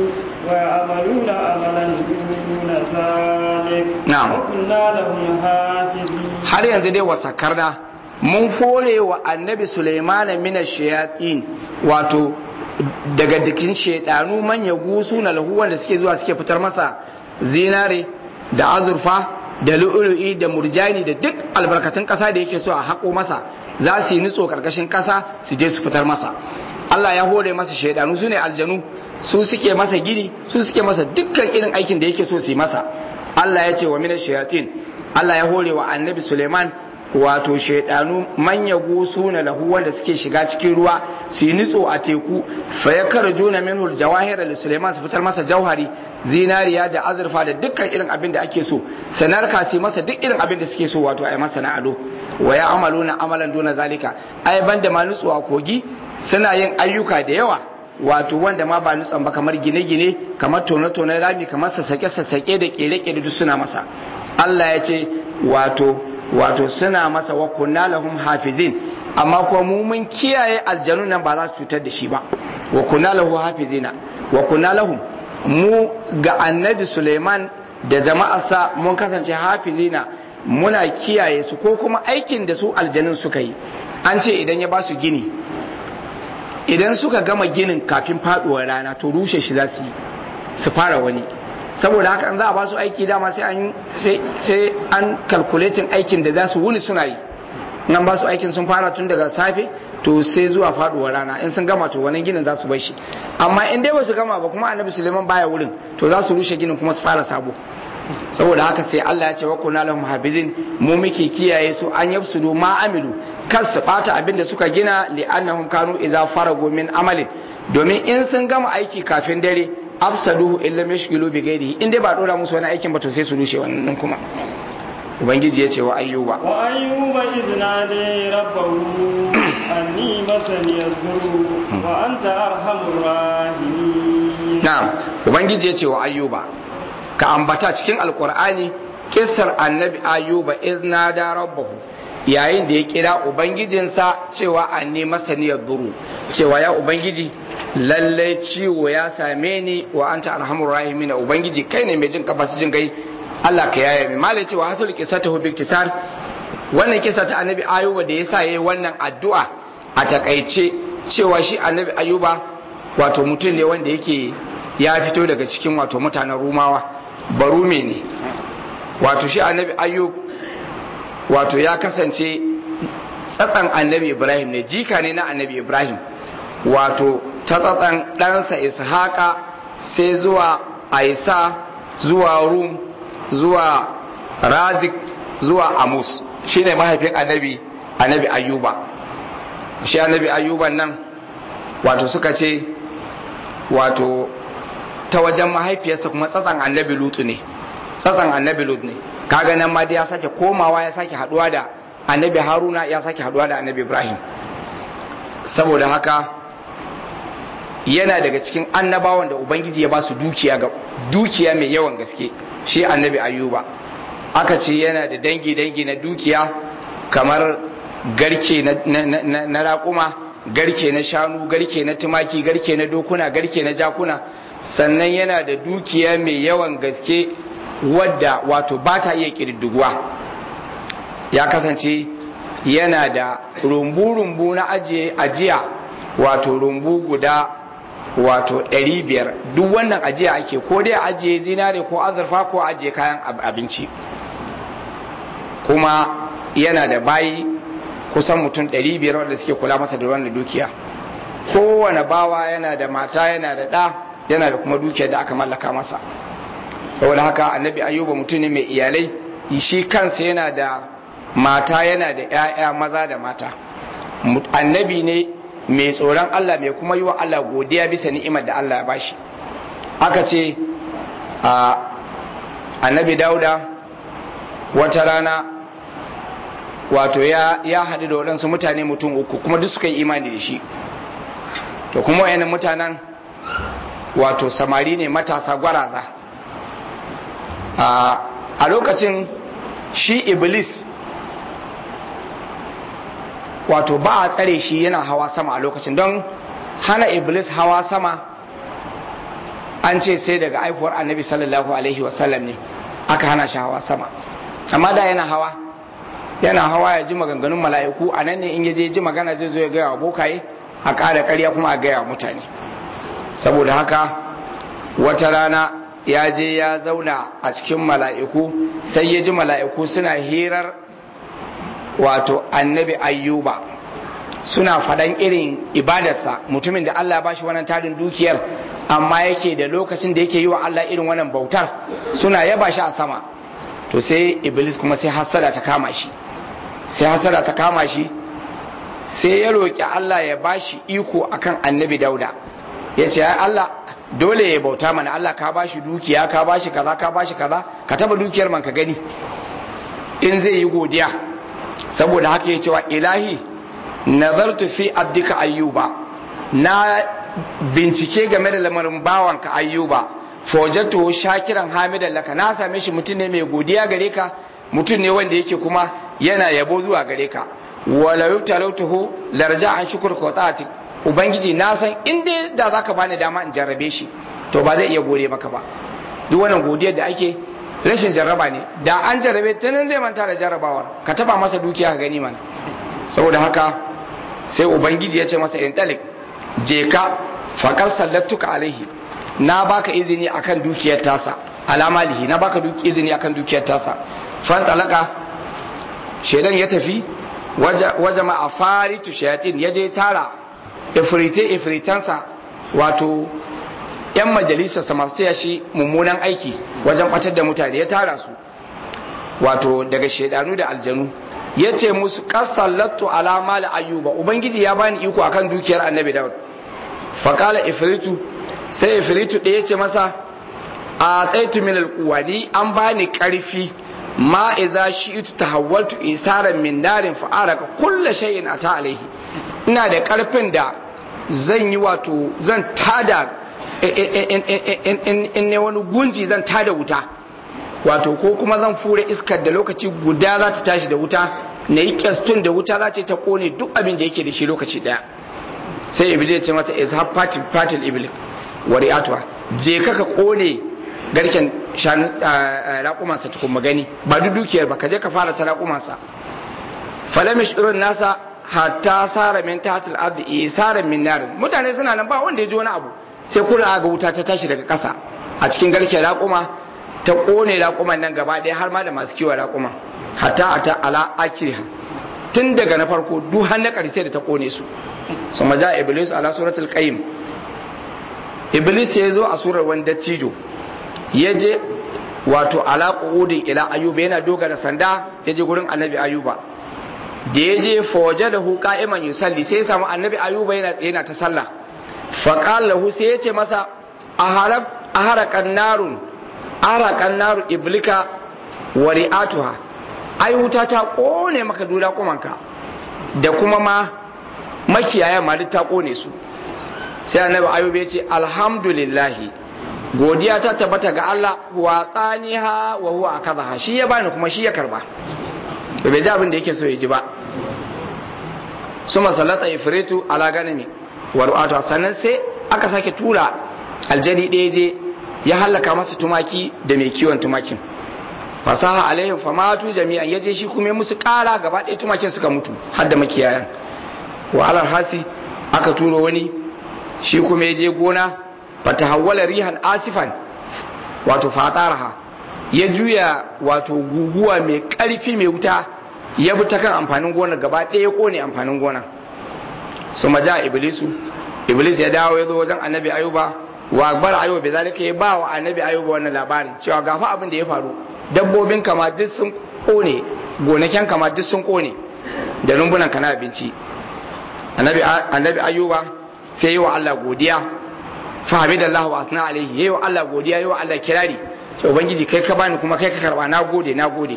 ويعملون عملا دون ذلك نعم. وكنا لهم حافظين har yanzu dai wasakarna mun fore wa annabi Sulaiman min shayatin wato daga dikin shedanu manya gusu na lahu wanda suke zuwa suke fitar masa zinare da azurfa da lu'ulu'i da murjani da duk albarkatun kasa da yake so a haƙo masa za su yi nutso karkashin kasa su je su fitar masa Allah ya hore masa shaidanu su ne aljanu su suke masa gini su suke masa dukkan irin aikin da yake so su yi masa Allah ya ce wa mina shayatin Allah ya hore wa annabi Suleiman wato shaidanu manya gusu na lahu wanda suke shiga cikin ruwa su yi nutso a teku fa ya juna minhu jawahir li Suleiman su fitar masa jauhari zinariya da azurfa da dukkan irin abin da ake so sanar ka su masa duk irin abin da suke so wato ai masa na ado wa ya amaluna amalan duna zalika ai banda ma nutso a kogi suna yin ayyuka da yawa wato wanda ma ba nutson ba kamar gine-gine kamar tone-tone rami kamar sassake-sassake da kere-kere duk suna masa Allah ya ce wato wato suna masa wa kunna lahum hafizin amma kuma mu mun kiyaye aljanu nan ba za su cutar da shi ba wa kunna lahu hafizina wa kunna lahum mu ga annabi Suleiman da jama'arsa mun kasance hafizina muna kiyaye su ko kuma aikin da su aljanun suka yi an ce idan ya ba su gini idan suka gama ginin kafin faduwar rana to rushe shi za su yi su fara wani saboda haka an za a ba su aiki dama sai an sai an calculating aikin da za su wuni suna yi nan ba su aikin sun fara tun daga safe to sai zuwa faduwar rana in sun gama to wani ginin za su bar shi amma in dai ba su gama ba kuma annabi suleiman baya wurin to za su rushe ginin kuma su fara sabo saboda haka sai Allah ya ce wa kunna lahum habizin mu muke kiyaye su an yafsudu ma amilu kar su bata abin da suka gina li annahum kanu idza faragu min amalin domin in sun gama aiki kafin dare afsaduhu illa mashghilu bi ghairihi in dai ba dora musu wani aikin ba to sai su rushe wannan kuma ubangiji ya ce wa ayyuba wa ayyuba idh nadi rabbahu anni masani yadhuru wa anta arhamur rahimin na'am ubangiji ya ce wa ayyuba ka ambata cikin alkur'ani kissar annabi ayuba izna da rabbahu yayin da ya kira ubangijinsa cewa an ne masaniyar duru cewa ya ubangiji lallai ciwo ya same ni wa anta arhamur rahimin ubangiji kai ne mai jin kafa jin gai Allah ka yaya mai malai cewa hasul qissatu bi iktisar wannan kisa ta annabi ayuba da yasa yayi wannan addu'a a takaice cewa shi annabi ayuba wato mutum ne wanda yake ya fito daga cikin wato mutanen rumawa barume ne wato shi annabi ayub wato ya kasance tsatsan annabi ibrahim ne jika ne na annabi ibrahim wato ta tsatsan ɗansa ishaqa sai zuwa aisa zuwa rum zuwa razik zuwa amus shine mahaifin annabi annabi ayuba shi annabi ayuban nan wato suka ce wato ta wajen mahaifiyarsa kuma tsatsan annabi lutu ne tsatsan annabi lut ne kaga nan ma dai ya sake komawa ya sake haduwa da annabi haruna ya sake haduwa da annabi ibrahim saboda haka yana daga cikin annabawan da ubangiji ya ba su dukiya ga dukiya mai yawan gaske shi annabi ayuba aka ce yana da dangi dangi na dukiya kamar garke na raƙuma garke na shanu garke na tumaki garke na dokuna garke na jakuna sannan yana da dukiya mai yawan gaske wadda wato ba ta iya ƙirdiguwa ya kasance yana da rumbu-rumbu na ajiya wato rumbu guda wato 500 duk wannan ajiya ake ko dai ajiye zinare ko azurfa ko ajiye kayan abinci kuma yana da bayi kusan mutum 500 wanda suke kula masa da wannan dukiya kowane bawa yana da mata yana da ɗa yana da kuma dukiyar da aka mallaka masa saboda haka annabi ayuba mutum ne mai iyalai shi kansa yana da mata yana da 'ya'ya maza da mata annabi ne mai tsoron Allah mai kuma yi wa Allah godiya bisa ni'imar da Allah ya bashi aka ce a annabi dauda wata rana wato ya, ya haɗu da waɗansu mutane mutum uku kuma duk suka yi imani da shi to kuma wayannan mutanen wato samari ne matasa gwaraza a lokacin shi iblis wato ba a tsare shi yana hawa sama a lokacin don hana iblis hawa sama an ce sai daga aifuwar annabi sallallahu alaihi wasallam ne aka hana shi hawa sama amma da yana hawa yana hawa ya ji maganganun mala'iku a nan ne in yaje ji magana zai zo ya gaya wa bokaye a ƙara ƙarya kuma a gaya wa mutane saboda haka wata rana ya je ya zauna a cikin mala'iku sai ya ji mala'iku suna hirar wato annabi ayyuba suna faɗan irin ibadarsa mutumin da Allah ba shi wannan tarin dukiyar amma yake da lokacin da yake yi wa Allah irin wannan bautar suna yaba shi a sama to sai iblis kuma sai hasada ta kama shi sai hasada ta kama shi sai ya roƙi Allah ya ba shi iko akan annabi dauda ya ce Allah dole ya bauta mana Allah ka ba shi dukiya ka ba shi kaza ka ba shi kaza ka taba dukiyar man ka gani in zai yi godiya saboda haka ya cewa ilahi nazartu fi abdika ayyuba na bincike game da lamarin bawanka ayyuba fojatu shakiran hamidan laka na same shi mutum ne mai godiya gare ka mutum ne wanda yake kuma yana yabo zuwa gare ka wala yutalautuhu larja an shukur qatati ubangiji na san in dai da zaka bani dama in jarrabe shi to ba zai iya gode maka ba duk wannan godiyar da ake rashin jarraba ne da an jarrabe ta nan zai manta da jarrabawar ka taba masa dukiya ka gani mana saboda haka sai ubangiji ya ce masa in talik je ka fakar sallatuka alaihi na baka izini akan dukiyar tasa alamalihi na baka izini akan dukiyar tasa fan talaka shedan ya tafi waje ma a faritu shayatin ya je tara ifrite ifritansa wato yan majalisarsa masu taya shi mummunan aiki wajen batar da mutane ya tara su wato daga shaidanu da aljanu ya ce musu kasallatu alama da ayyuba ubangiji ya bani iko akan dukiyar annabi daud faƙala ifritu sai ifritu ɗaya ce masa a tsaitu min alƙuwa ni an bani ƙarfi ma iza shi itu tahawwaltu isaran min narin fa'araka kulla shay'in ata alaihi ina da ƙarfin da zan yi wato zan tada in ne wani gunji zan tada wuta wato ko kuma zan fure iskar da lokaci guda za ta tashi da wuta na yi kyastun da wuta za ta kone duk abin da yake da shi lokaci daya sai iblis ya ce masa izhab fatil fatil iblis wari'atuwa je ka ka kone garken shanu raƙumansa tukun magani ba duk dukiyar ba ka je ka fara ta raƙumansa falamish irin nasa hatta sara min tahtil ardi isaran min nar mutane suna nan ba wanda ya ji wani abu sai kula ga wuta ta tashi daga ƙasa a cikin garken raƙuma ta kone raƙuman nan gaba ɗaya har ma da masu kiwon raƙuma hatta ata ala akiriha tun daga na farko duk har na ƙarshe da ta kone su su maja iblis ala suratul qayyim iblis ya zo a surar wani dattijo ya je wato ala qu'udin ila ayuba yana dogara sanda ya je gurin annabi ayuba da ya je fawaje da hu qa'iman yusalli sai ya samu annabi ayuba yana tsaye na ta sallah fa qala lahu sai ya ce masa aharab aharakan narun aharakan naru iblika wa ri'atuha ai wuta ta kone maka dula kumanka da kuma ma makiyaya ma duk ta kone su sai annabi ayuba ya ce alhamdulillahi godiya ta tabbata ga Allah wa tsaniha wa huwa akadha shi ya bani kuma shi ya karba da bai ji abin da yake so ya ji ba suma salata ifritu ala ganami wa ru'atu sannan sai aka sake tura aljani ɗaya je ya halaka masa tumaki da mai kiwon tumakin fasaha alaihim famatu jami'an yaje shi kuma musu kara gaba ɗaya tumakin suka mutu har da makiyayan wa alal hasi aka turo wani shi kuma ya je gona fata hawwala rihan asifan wato fataraha ya juya wato guguwa mai ƙarfi mai wuta ya bi ta kan amfanin gona gaba ɗaya ya ƙone amfanin gona su maja iblisu iblis ya dawo ya zo wajen annabi ayuba wa akbar ayuba bai zalika ya ba wa annabi ayuba wannan labarin cewa gafa abin da ya faru dabbobin kama duk sun ƙone gonakin kama duk sun ƙone da rumbunan kana abinci annabi ayuba sai yi wa Allah godiya fahimidallahu wa asna alaihi yayi wa Allah godiya yayi wa Allah kirari sai ubangiji kai ka bani kuma kai ka karba na gode na gode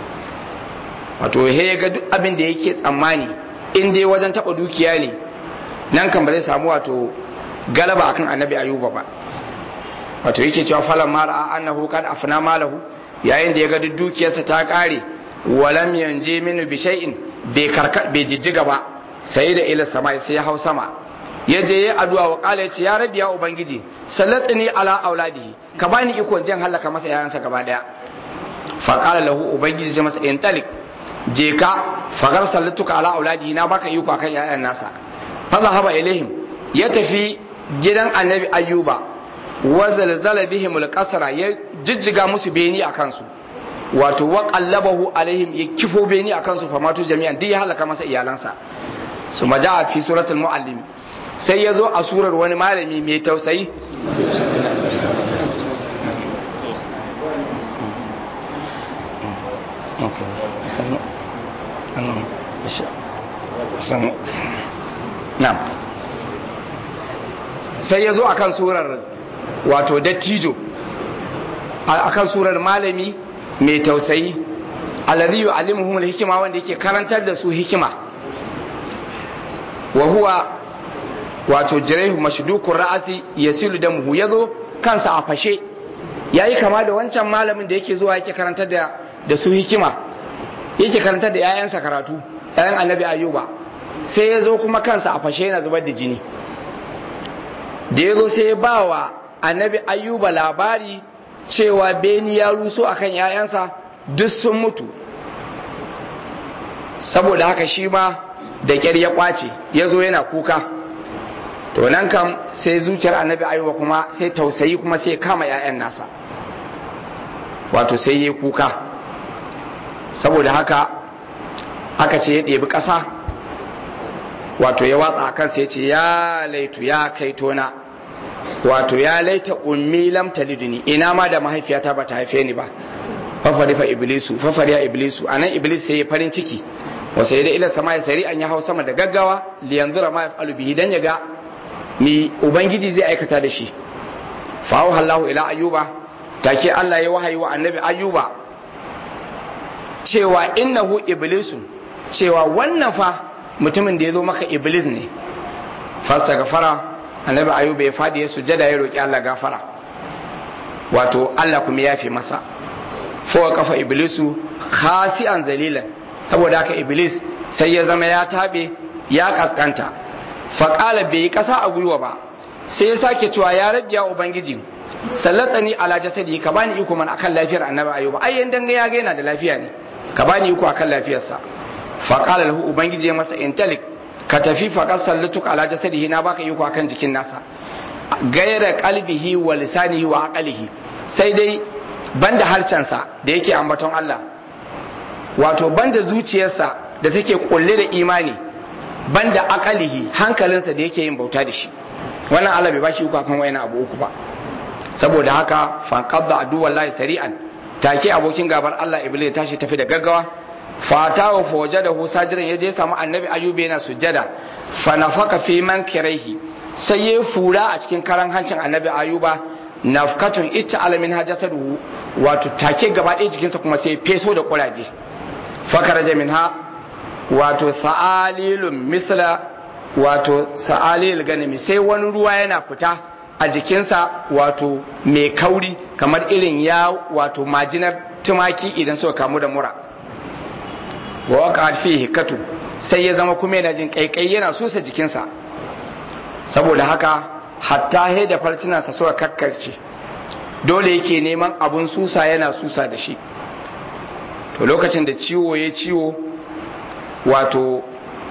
wato he ya ga duk abin da yake tsammani in dai wajen taba dukiya ne nan kan ba zai samu wato galaba akan annabi ayuba ba wato yake cewa falan mara annahu kad afna malahu yayin da ya ga duk dukiyarsa ta kare walam yanje minu bi shay'in bai karka bai jijjiga ba sai da ila sama sai ya hau sama ya je ya addu'a wa kala yace ya rabbi ya ubangiji sallatni ala auladihi ka bani iko jin halaka masa yayansa gaba daya fa qala lahu ubangiji sai masa in talik je ka fagar sallatuka ala auladihi na baka iko akan yayan nasa fa zahaba ilaihim ya tafi gidan annabi ayyuba wa zalzala bihim alqasra ya jijjiga musu beni akan su wato wa qallabahu alaihim ya kifo beni akan su famatu jami'an duk ya halaka masa iyalansa su maja fi suratul muallim sai ya zo a surar wani malami mai tausayi sai ya zo akan surar wato dattijo akan surar malami mai tausayi alladhi yu'allimuhum al-hikma wanda yake karantar da su hikima wa huwa wato jiraihu mashdukur ra'asi yasilu damuhu yazo kansa a fashe yayi kama da wancan malamin da yake zuwa yake karantar da da su hikima yake karantar da yayansa karatu yayan annabi ayuba sai ya zo kuma kansa a fashe yana zubar da jini da ya zo sai ya ba wa annabi ayuba labari cewa beni ya ruso akan yayansa duk sun mutu saboda haka shi ma da ƙyar ya kwace ya zo yana kuka to nan kam sai zuciyar annabi ayuba kuma sai tausayi kuma sai kama 'ya'yan nasa wato sai ya kuka saboda haka aka ce ya ɗebi ƙasa wato ya watsa a kansa ya ce ya laitu ya kai tona wato ya laita ummi lam taliduni ina ma da mahaifiyata ba ta haife ni ba fafari fa iblisu fafari ya iblisu anan iblis sai ya farin ciki wa sai da ila sama ya sari an ya hau sama da gaggawa li yanzura ma yafalu bihi dan ya ga mi ubangiji zai aikata da shi fa Allahu ila ayyuba take Allah ya wahayi wa annabi ayyuba cewa innahu iblisu cewa wannan fa mutumin da ya zo maka iblis ne fasta gafara annabi ayuba ya fadi ya sujada ya roki Allah gafara wato Allah kuma ya fi masa fowa kafa iblisu khasi'an zalilan saboda haka iblis sai ya zama ya tabe ya kaskanta faƙala bai yi ƙasa a gwiwa ba sai ya sake cewa ya rabbi ya ubangiji sallatani ala jasadi ka bani iko man akan lafiyar annabi ayuba ai yan danga ya ga yana da lafiya ne ka bani iko akan lafiyarsa faƙala lahu ubangiji ya masa intalik ka tafi faƙar sallatuka ala jasadihi na baka iko akan jikin nasa gaira qalbihi wa lisanihi wa aqlihi sai dai banda harshensa da yake ambaton Allah wato banda zuciyarsa da take kulle da imani banda akalihi hankalinsa da yake yin bauta da shi wannan Allah bai bashi uku akan wayan abu uku ba saboda haka fanqadda adu wallahi sari'an take abokin gabar Allah iblis ya tashi tafi da gaggawa fata wa fawajadahu sajiran yaje ya samu annabi ayyuba yana sujjada fa nafaka fi man kiraihi sai ya fura a cikin karan hancin annabi ayuba nafkatun ita alamin hajasadu wato take gaba ɗaya jikinsa kuma sai feso da kuraje fakaraja minha wato sa'alilun misla wato sa'alil ganimi sai wani ruwa yana fita a jikinsa wato mai kauri kamar irin ya wato majinar tumaki idan suka kamu da mura wa waka fi hikatu sai ya zama kuma yana jin kaikai yana susa jikinsa saboda haka hatta he da farcinansa suka kakkarce dole yake neman abun susa yana susa da shi to lokacin da ciwo ya ciwo wato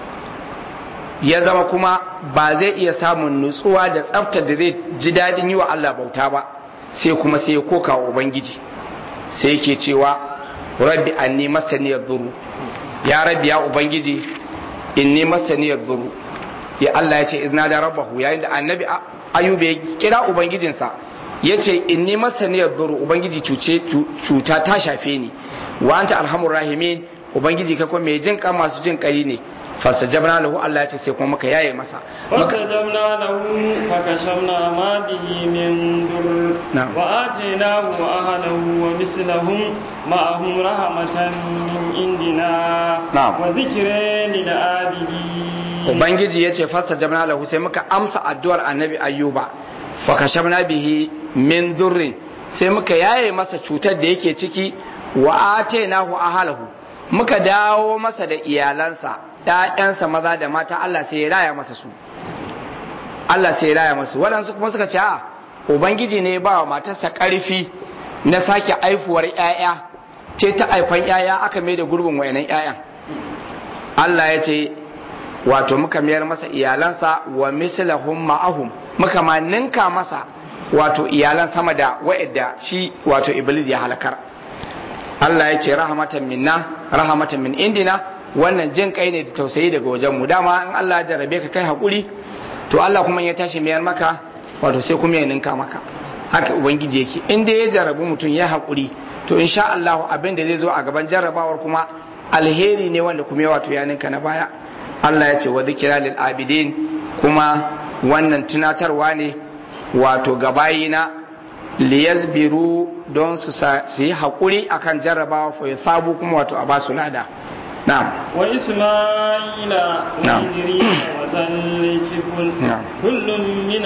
ya zama kuma ba zai iya samun nutsuwa da tsaftar da zai ji daɗin yi wa Allah bauta ba sai kuma sai ya koka wa Ubangiji sai yake cewa rabbi anni masaniyar duru ya rabbi ya Ubangiji inni masaniyar duru ya Allah ya ce izna da rabbahu yayin da annabi ayuba ya kira ubangijinsa ya ce inni masaniyar duru ubangiji cuta ta shafe ni wa anta alhamur rahimin ubangiji ka kuma mai jin kan masu jin kai ne fasajabna lahu Allah ya ce sai kuma muka yaye masa fasajabna lahu fakashamna ma bihi min dur wa atainahu wa ahlahu wa mislahum ma'ahum rahmatan min indina wa zikran lil abidin ubangiji ya ce fasajabna lahu sai muka amsa addu'ar annabi ayyuba fakashamna bihi min durrin sai muka yaye masa cutar da yake ciki wa atainahu ahlahu muka dawo masa da iyalansa ‘ya'yansa maza da mata Allah sai ya raya masa su Allah sai ya raya masu waɗansu kuma suka ce a Ubangiji ne ba wa matarsa ƙarfi na sake aifuwar ‘ya'ya ce ta aifan ‘ya'ya aka mai da gurbin wayanan ‘ya'yan Allah ya ce wato muka mayar masa iyalansa wa mislahum ma'ahum muka ma ninka masa wato iyalan sama da wa'idda shi wato iblis ya halakar Allah ya ce rahamatan minna rahamatan min indina wannan jin kai ne da tausayi daga wajen mu dama in Allah ya jarrabe ka kai hakuri to Allah kuma ya tashi mayar maka wato sai kuma ya ninka maka haka ubangiji yake in dai ya jarrabu mutum ya hakuri to insha Allah abin da zai zo a gaban jarrabawar kuma alheri ne wanda kuma wato ya ninka na baya Allah ya ce wa zikira lil abidin kuma wannan tunatarwa ne wato gabayina liyazbiru don su yi haƙuri akan jarrabawa fa sabu kuma wato a basu lada na'am wa isma'ila wa idris wa zalkifl kullun min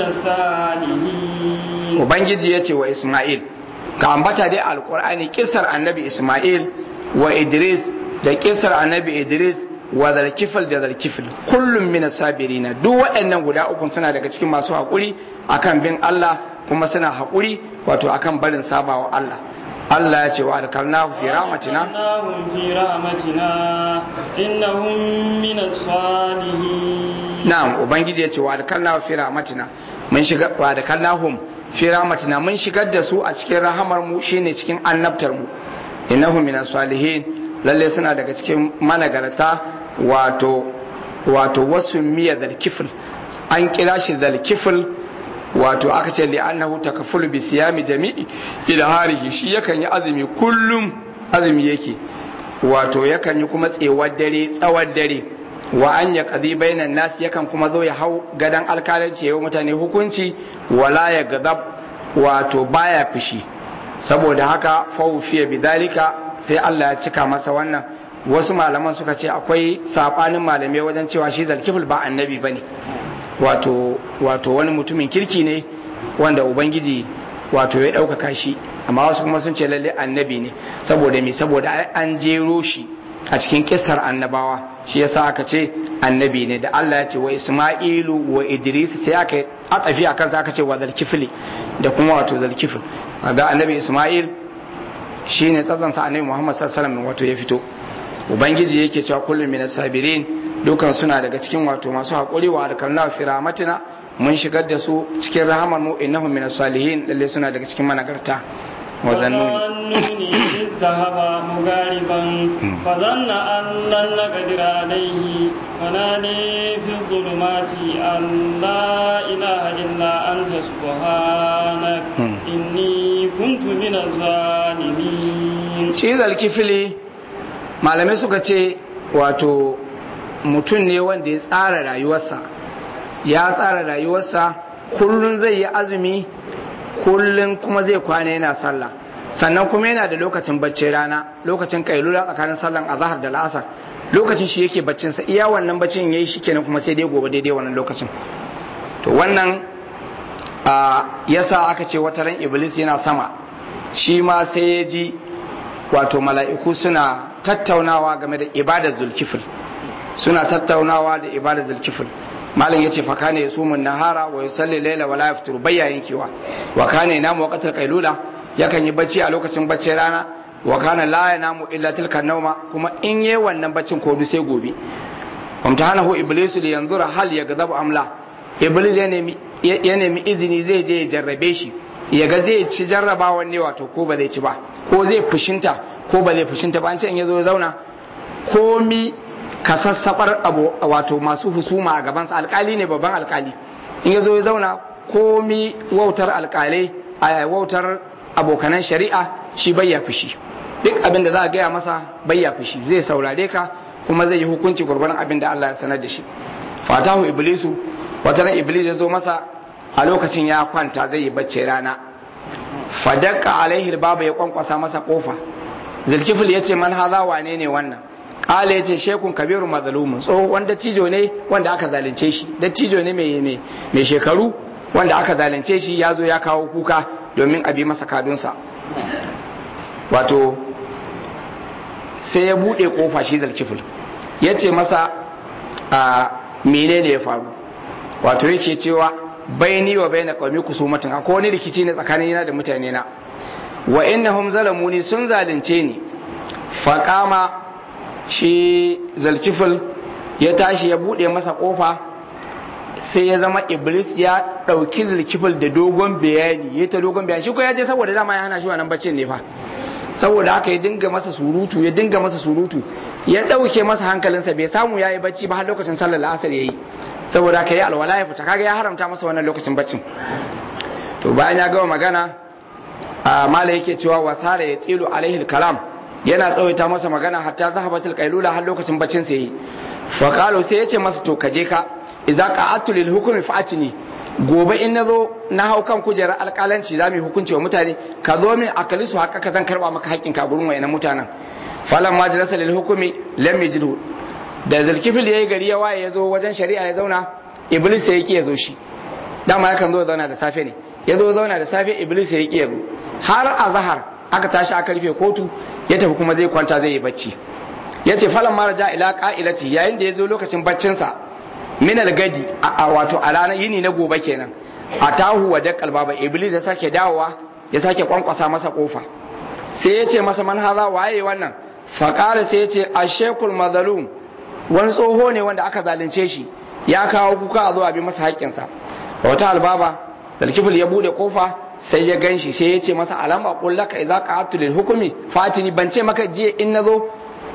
salihin ubangiji yace wa isma'il ka ambata dai alqur'ani kisar annabi isma'il wa idris da kisar annabi idris wa zalkifl da zalkifl kullum min sabirina duk waɗannan guda uku suna daga cikin masu haƙuri akan bin Allah kuma suna haƙuri wato akan barin sabawa Allah Allah ya ce wa adkalnahu fi rahmatina fi rahmatina innahum min as-salihin na'am ubangiji ya ce wa adkalnahu fi rahmatina mun shiga wa adkalnahum fi rahmatina mun shigar da su a cikin rahamar mu shine cikin annabtar mu innahum min as-salihin lalle suna daga cikin managarta wato wato wasu miya zalkifil an kira shi zalkifil wato aka ce li annahu takafulu bi siyami jami'i ila harihi shi yakan yi azumi kullum azumi yake wato yakan yi kuma tsewar dare tsawar dare wa an ya qadi bainan nas yakan kuma zo ya hau gadan alkalanci yayin mutane hukunci wala ya gadab wato baya fishi saboda haka fawfiya bidalika sai Allah ya cika masa wannan wasu malaman suka ce akwai sabanin malamai wajen cewa shi zalkifil ba annabi bane wato wato wani mutumin kirki ne wanda ubangiji wato ya ɗaukaka shi amma wasu kuma sun ce lalle annabi ne saboda me saboda an jero shi a cikin kissar annabawa shi yasa aka ce annabi ne da Allah ya ce wa Isma'ilu wa Idris sai aka atafi akan sa aka ce wa zalkifli da kuma wato zalkifl ga annabi Isma'il shine tsatsan sa annabi Muhammad sallallahu alaihi wasallam wato ya fito ubangiji yake cewa kullum minas sabirin dukan suna daga cikin wato masu haƙuri wa alkalna fi rahmatina mun shigar da su cikin rahamar mu innahum minas salihin lalle suna daga cikin managarta wa zannuni ذهب مغاربا فظن أن لن نقدر عليه فنادي في الظلمات أن لا إله إلا أنت سبحانك إني كنت من الظالمين shi zalkifili malamai suka ce wato mutum ne wanda ya tsara rayuwarsa ya tsara rayuwarsa kullum zai yi azumi kullum kuma zai kwana yana sallah sannan kuma yana da lokacin baccin rana lokacin kailula tsakanin sallan azhar da la'asar lokacin shi yake baccin sa iya wannan baccin yayi shi kenan kuma sai dai gobe daidai wannan lokacin to wannan yasa aka ce wata ran iblis yana sama shi ma sai ya ji wato mala'iku suna tattaunawa game da ibadar zulkifil suna tattaunawa da ibadar zulkifil malam yace fa kana yasumun nahara wa yusalli layla wa la yaftiru bayya yankewa wa kana yanamu waqtal qailula yakan yi bacci a lokacin baccin rana wa kana la yanamu illa tilka nauma kuma in yayi wannan baccin ko sai gobe amtahanahu iblisu li yanzura hal yaghdabu amla iblis ya nemi ya nemi izini zai je ya jarrabe shi ya ga zai ci jarrabawan ne wato ko ba zai ci ba ko zai fushinta ko ba zai fushinta ba an ce in ya zo ya zauna komi kasassabar abu wato masu husuma a gabansa alkali ne babban alkali in ya zo ya zauna komi wautar alkalai a wautar abokanan shari'a shi bai ya fushi duk abin da za a gaya masa bai ya fushi zai saurare ka kuma zai yi hukunci gwargwaron abin da Allah ya sanar da shi fatahu iblisu wata ran iblis ya zo masa a lokacin ya kwanta zai yi bacci rana fadakka alaihi babu ya kwankwasa masa kofa zulkifil ya ce man haza wane ne wannan kala ya ce shekun kabiru mazalumun tsohon dattijo ne wanda aka zalunce shi dattijo ne mai shekaru wanda aka zalunce shi ya zo ya kawo kuka domin a bi masa kadunsa wato sai ya buɗe kofa shi zulkifil ya ce masa a menene ya faru wato ya ce cewa baini wa baina qaumi kusumatin akwai wani rikici ne tsakanin yana da mutane na wa innahum zalamuni sun zalunce ni faqama shi zalkifil ya tashi ya bude masa kofa sai ya zama iblis ya dauki zalkifil da dogon bayani ya ta dogon bayani shi ko ya je saboda dama ya hana shi wannan baccin ne fa saboda haka ya dinga masa surutu ya dinga masa surutu ya dauke masa hankalinsa bai samu yayi bacci ba har lokacin sallar la'asar yayi saboda haka yi alwala ya fita kaga ya haramta masa wannan lokacin baccin to bayan ya gama magana a mala yake cewa wasara ya tsilu alaihi kalam yana tsawaita masa magana hatta zahabatul qailula har lokacin baccin sa yi fa qalu sai yace masa to kaje ka idza qa'atu lil hukmi fa'atini gobe in nazo na hau kan kujerar alƙalanci za mu hukunci wa mutane ka zo min akali su haka ka zan karba maka haƙƙin ka gurin wayannan mutanen falan ma jalasa lil hukmi lam yajidhu da zulkifil yayi gari ya waye ya zo wajen shari'a ya zauna iblis ya ki ya zo shi dama yakan zo zauna da safe ne ya zo zauna da safe iblis ya ki ya zo har azhar aka tashi aka rufe kotu ya tafi kuma zai kwanta zai yi bacci ya ce falan mara ja ila ka'ilati yayin da ya zo lokacin baccinsa min gadi a wato a ranar yini na gobe kenan a tahu wa dakkal baba iblis ya sake dawowa ya sake kwankwasa masa kofa sai ya ce masa man haza waye wannan faqala sai ya ce ashekul mazalum wani tsoho ne wanda aka zalunce shi ya kawo kuka a zuwa bi masa haƙƙinsa wata albaba dalkifil ya bude kofa sai ya ganshi sai ya ce masa alama kullaka idza qa'atu lil hukmi fatini ban ce maka jiya in nazo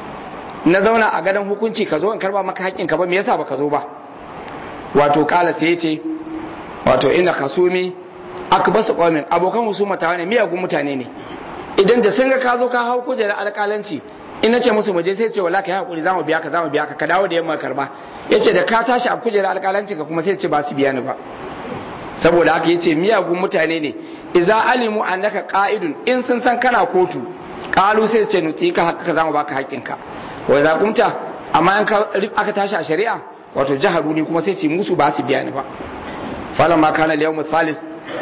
na zauna a gadon hukunci ka zo in karba maka haƙƙinka ba me yasa baka zo ba wato kala sai ya ce wato ina kasumi akbasu qaumin abokan husuma ta ne miyagun mutane ne idan da sun ga ka zo ka hau kujerar alƙalanci in nace musu muje sai ce wallahi kai hakuri zamu biya ka zamu biya ka ka dawo da yamma karba yace da ka tashi a kujerar alƙalanci ka kuma sai ce ba su biya ni ba saboda haka yace miyagun mutane ne idza alimu annaka qa'idun in sun san kana kotu qalu sai ce nuti ka haka ka zamu baka haƙƙinka wa idza kumta amma in aka tashi a shari'a wato jaharu ni kuma sai su musu ba su biya ni ba falan ma kana liyawmu thalis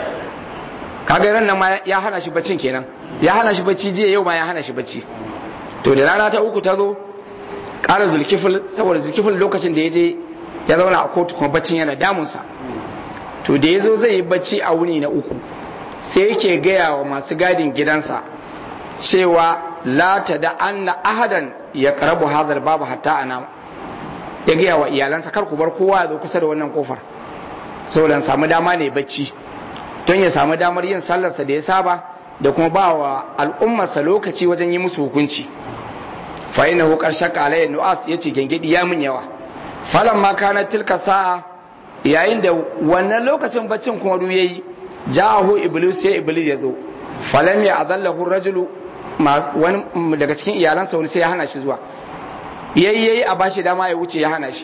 kaga ran nan ma ya hana shi baccin kenan ya hana shi bacci jiya yau ma ya hana shi bacci to da rana ta uku ta zo ƙara zulkifil saboda zulkifil lokacin da ya je ya zauna a kotu kuma baccin yana damunsa to da ya zo zai yi bacci a wuni na uku sai yake gaya wa masu gadin gidansa cewa la ta da anna ahadan ya karabu hadar babu hatta ana ya gaya wa iyalansa kar ku bar kowa ya zo kusa da wannan kofar saboda samu dama ne bacci don ya samu damar yin sallarsa da ya saba da kuma ba wa al'ummarsa lokaci wajen yi musu hukunci fa ina hu karshen kalayya nu'as ya ce gengedi ya min yawa falan ma kana tilka sa'a yayin da wannan lokacin baccin kuma du yayi ja'ahu iblis ya iblis ya zo falam ya azallahu rajulu wani daga cikin iyalansa wani sai ya hana shi zuwa yayi yayi a bashi dama ya wuce ya hana shi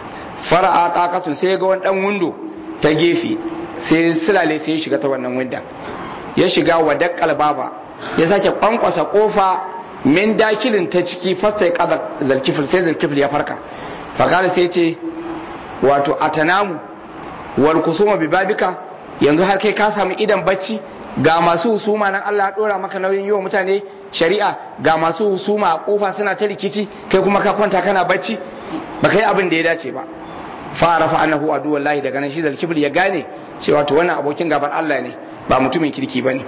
fara'a taqatun sai ya ga wani dan windo ta gefe sai silale sai ya shiga ta wannan windan ya shiga wa dakkal baba ya sake kwankwasa kofa min dakilin ta ciki fasta ya kada zalkifil sai zalkifil ya farka fakala sai ce wato atanamu wal kusuma bi babika yanzu har kai ka samu idan bacci ga masu husuma nan Allah ya dora maka nauyin yi wa mutane shari'a ga masu husuma a kofa suna ta rikici kai kuma ka kwanta kana bacci ba kai abin da ya dace ba fara fa annahu adu wallahi daga nan shi zalkifil ya gane cewa to wannan abokin gaban Allah ne ba mutumin kirki bane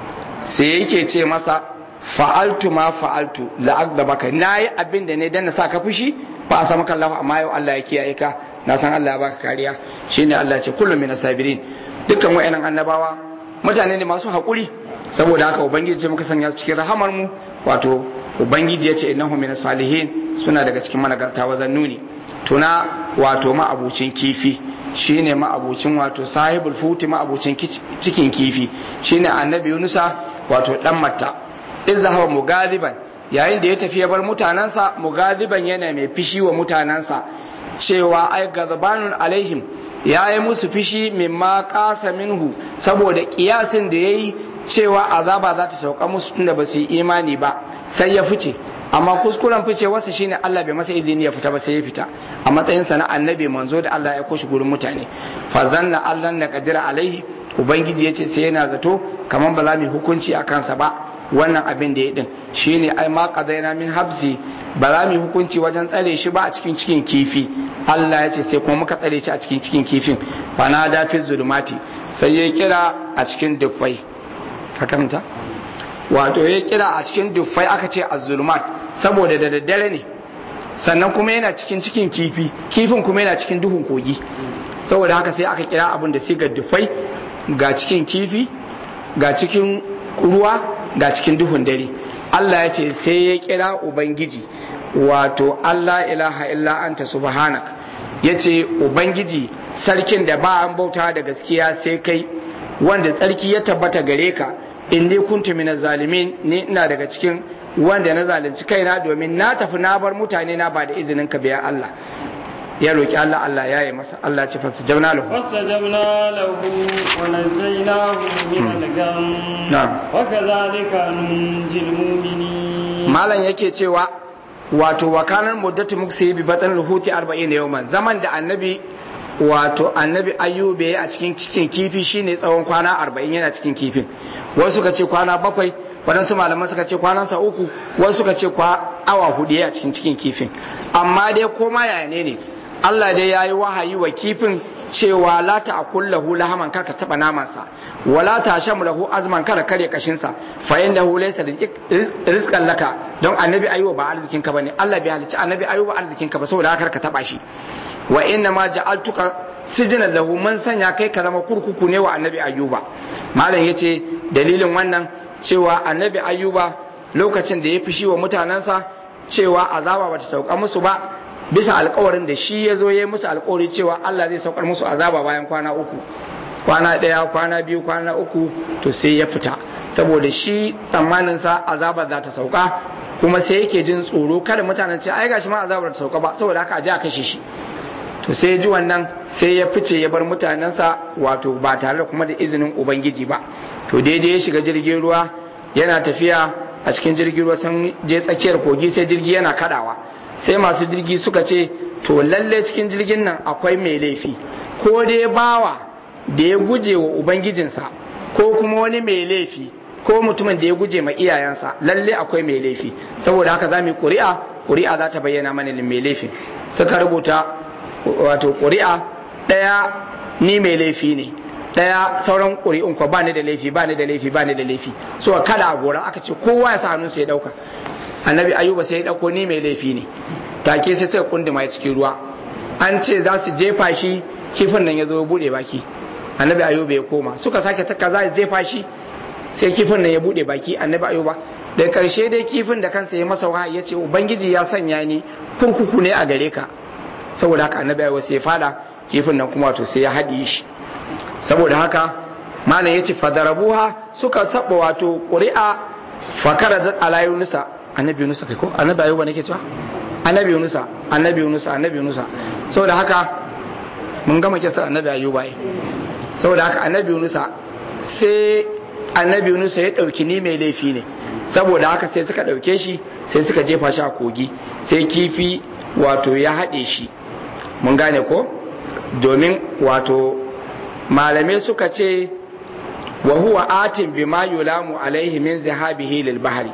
sai yake ce masa fa'altu ma fa'altu la'agdabaka nayi abin da ne dan na sa ka fushi ba a samu kallahu amma yau Allah ya kiyaye ka na san Allah ya baka kariya shine Allah ya ce kullum min sabirin dukkan wayannan annabawa mutane ne masu hakuri saboda haka ubangiji ce muka sanya su cikin rahamar mu wato ubangiji ya ce innahu min salihin suna daga cikin managarta wazan nuni tuna wato ma'abucin kifi shine ma'abucin wato sahibul futi ma'abucin cikin kifi shine annabi yunusa wato dan matta izahaba mugadiban yayin da ya tafi ya bar mutanansa mugadiban yana mai fishi wa mutanansa cewa ai gazabanun alaihim ya yi musu fishi mimma kasa minhu saboda kiyasin da ya yi cewa azaba za ta sauka musu tunda ba su yi imani ba sai ya fice amma kuskuren fice wasu shine Allah bai masa izini ya fita ba sai ya fita a matsayin sa na annabi manzo da Allah ya koshi gurin mutane fa zanna Allah na kadira alaihi ubangiji yace sai yana zato kaman ba za mu hukunci a kansa ba wannan abin da ya din shine ai ma qadaina min habsi ba za mu hukunci wajen tsare shi ba a cikin cikin kifi Allah ya ce sai kuma muka tsare shi a cikin cikin kifin fa na da fi zulumati sai ya kira a cikin dufai ka karanta wato ya kira a cikin dufai aka ce az-zulumat saboda da daddare ne sannan kuma yana cikin cikin kifi kifin kuma yana cikin duhun kogi saboda haka sai aka kira abin da sigar dufai ga cikin kifi ga cikin ruwa ga cikin duhun dare Allah ya ce sai ya kira ubangiji wato Allah ilaha illa anta subhanak ya ce ubangiji sarkin da ba an bauta da gaskiya sai kai wanda tsarki ya tabbata gare ka in ni kuntu minaz zalimin ni ina daga cikin wanda na zalunci kaina domin na tafi na bar mutane na ba da izinin ka biya Allah ya roki Allah Allah ya yi masa Allah ce fasa jabna lahu fasa jabna lahu wa najjaynahu min al-gham wa kadhalika nunjil mu'minin malan yake cewa wato wakanar muddatu muksi bi batan ruhuti 40 yawman zaman da annabi wato annabi ayyube a cikin cikin kifi shine tsawon kwana 40 yana cikin kifin wasu suka ce kwana bakwai waɗansu malaman suka ce kwanansa uku wasu suka ce kwa awa hudu a cikin cikin kifin amma dai koma yaya ne ne Allah dai ya yi wahayi wa kifin cewa la ta akul lahu lahaman kar ka taba namansa wala ta sham lahu azman kar kare kashinsa fa innahu laysa rizqan laka don annabi ayyuba ba arzikin ka bane Allah bai halicci annabi ayyuba arzikin ka ba saboda haka ka taba shi wa inna ma ja'altuka sijnan lahu man sanya kai ka zama kurkuku ne wa annabi ayyuba malam yace dalilin wannan cewa annabi ayyuba lokacin da ya fishi wa mutanensa cewa azaba bata sauka musu ba bisa alkawarin da shi ya zo ya yi musu alkawari cewa Allah zai saukar musu azaba bayan kwana uku kwana ɗaya kwana biyu kwana uku to sai ya fita saboda shi tsammaninsa azaba za ta sauka kuma sai yake jin tsoro kada mutanen ce ai gashi ma azabar ta sauka ba saboda haka a je a kashe shi to sai ji wannan sai ya fice ya bar mutanensa wato ba tare da kuma da izinin ubangiji ba to daidai ya shiga jirgin ruwa yana tafiya a cikin jirgin ruwa sun je tsakiyar kogi sai jirgi yana kadawa sai masu jirgi suka ce to lalle cikin jirgin nan akwai mai laifi ko dai bawa da ya guje wa ubangijinsa ko kuma wani mai laifi ko mutumin da ya guje ma iyayensa lalle akwai mai laifi saboda haka za mu yi ƙuri'a ƙuri'a za ta bayyana mana mai laifi suka rubuta wato ƙuri'a ɗaya ni mai laifi ne ɗaya sauran ƙuri'un ko ba ni da laifi ba ni da laifi ba ni da laifi so kada a gora aka ce kowa ya sa hannunsa ya ɗauka annabi ayuba sai ya ɗauko ni mai laifi ne take sai sai kunduma ya cikin ruwa an ce za su jefa shi kifin nan ya zo ya buɗe baki annabi ayuba ya koma suka sake taka za su jefa shi sai kifin nan ya buɗe baki annabi ayuba da karshe dai kifin da kansa ya masa wahayi ya ce ubangiji ya sanya ni kurkuku ne a gare ka saboda haka annabi ayuba sai ya fada kifin nan kuma to sai ya haɗiye shi saboda haka malam ya ce fadarabuha suka saba wato ƙuri'a fakara da ala yunusa annabi yunusa kai ko annabi ayuba nake cewa annabi yunusa annabi yunusa annabi yunusa saboda haka mun gama kisa annabi ayuba ai saboda haka annabi yunusa sai annabi yunusa ya dauki ni mai laifi ne saboda haka sai suka dauke shi sai suka jefa shi a kogi sai kifi wato ya haɗe shi mun gane ko domin wato malamai suka ce wa huwa atin bima yulamu alaihi min zahabihi lil bahri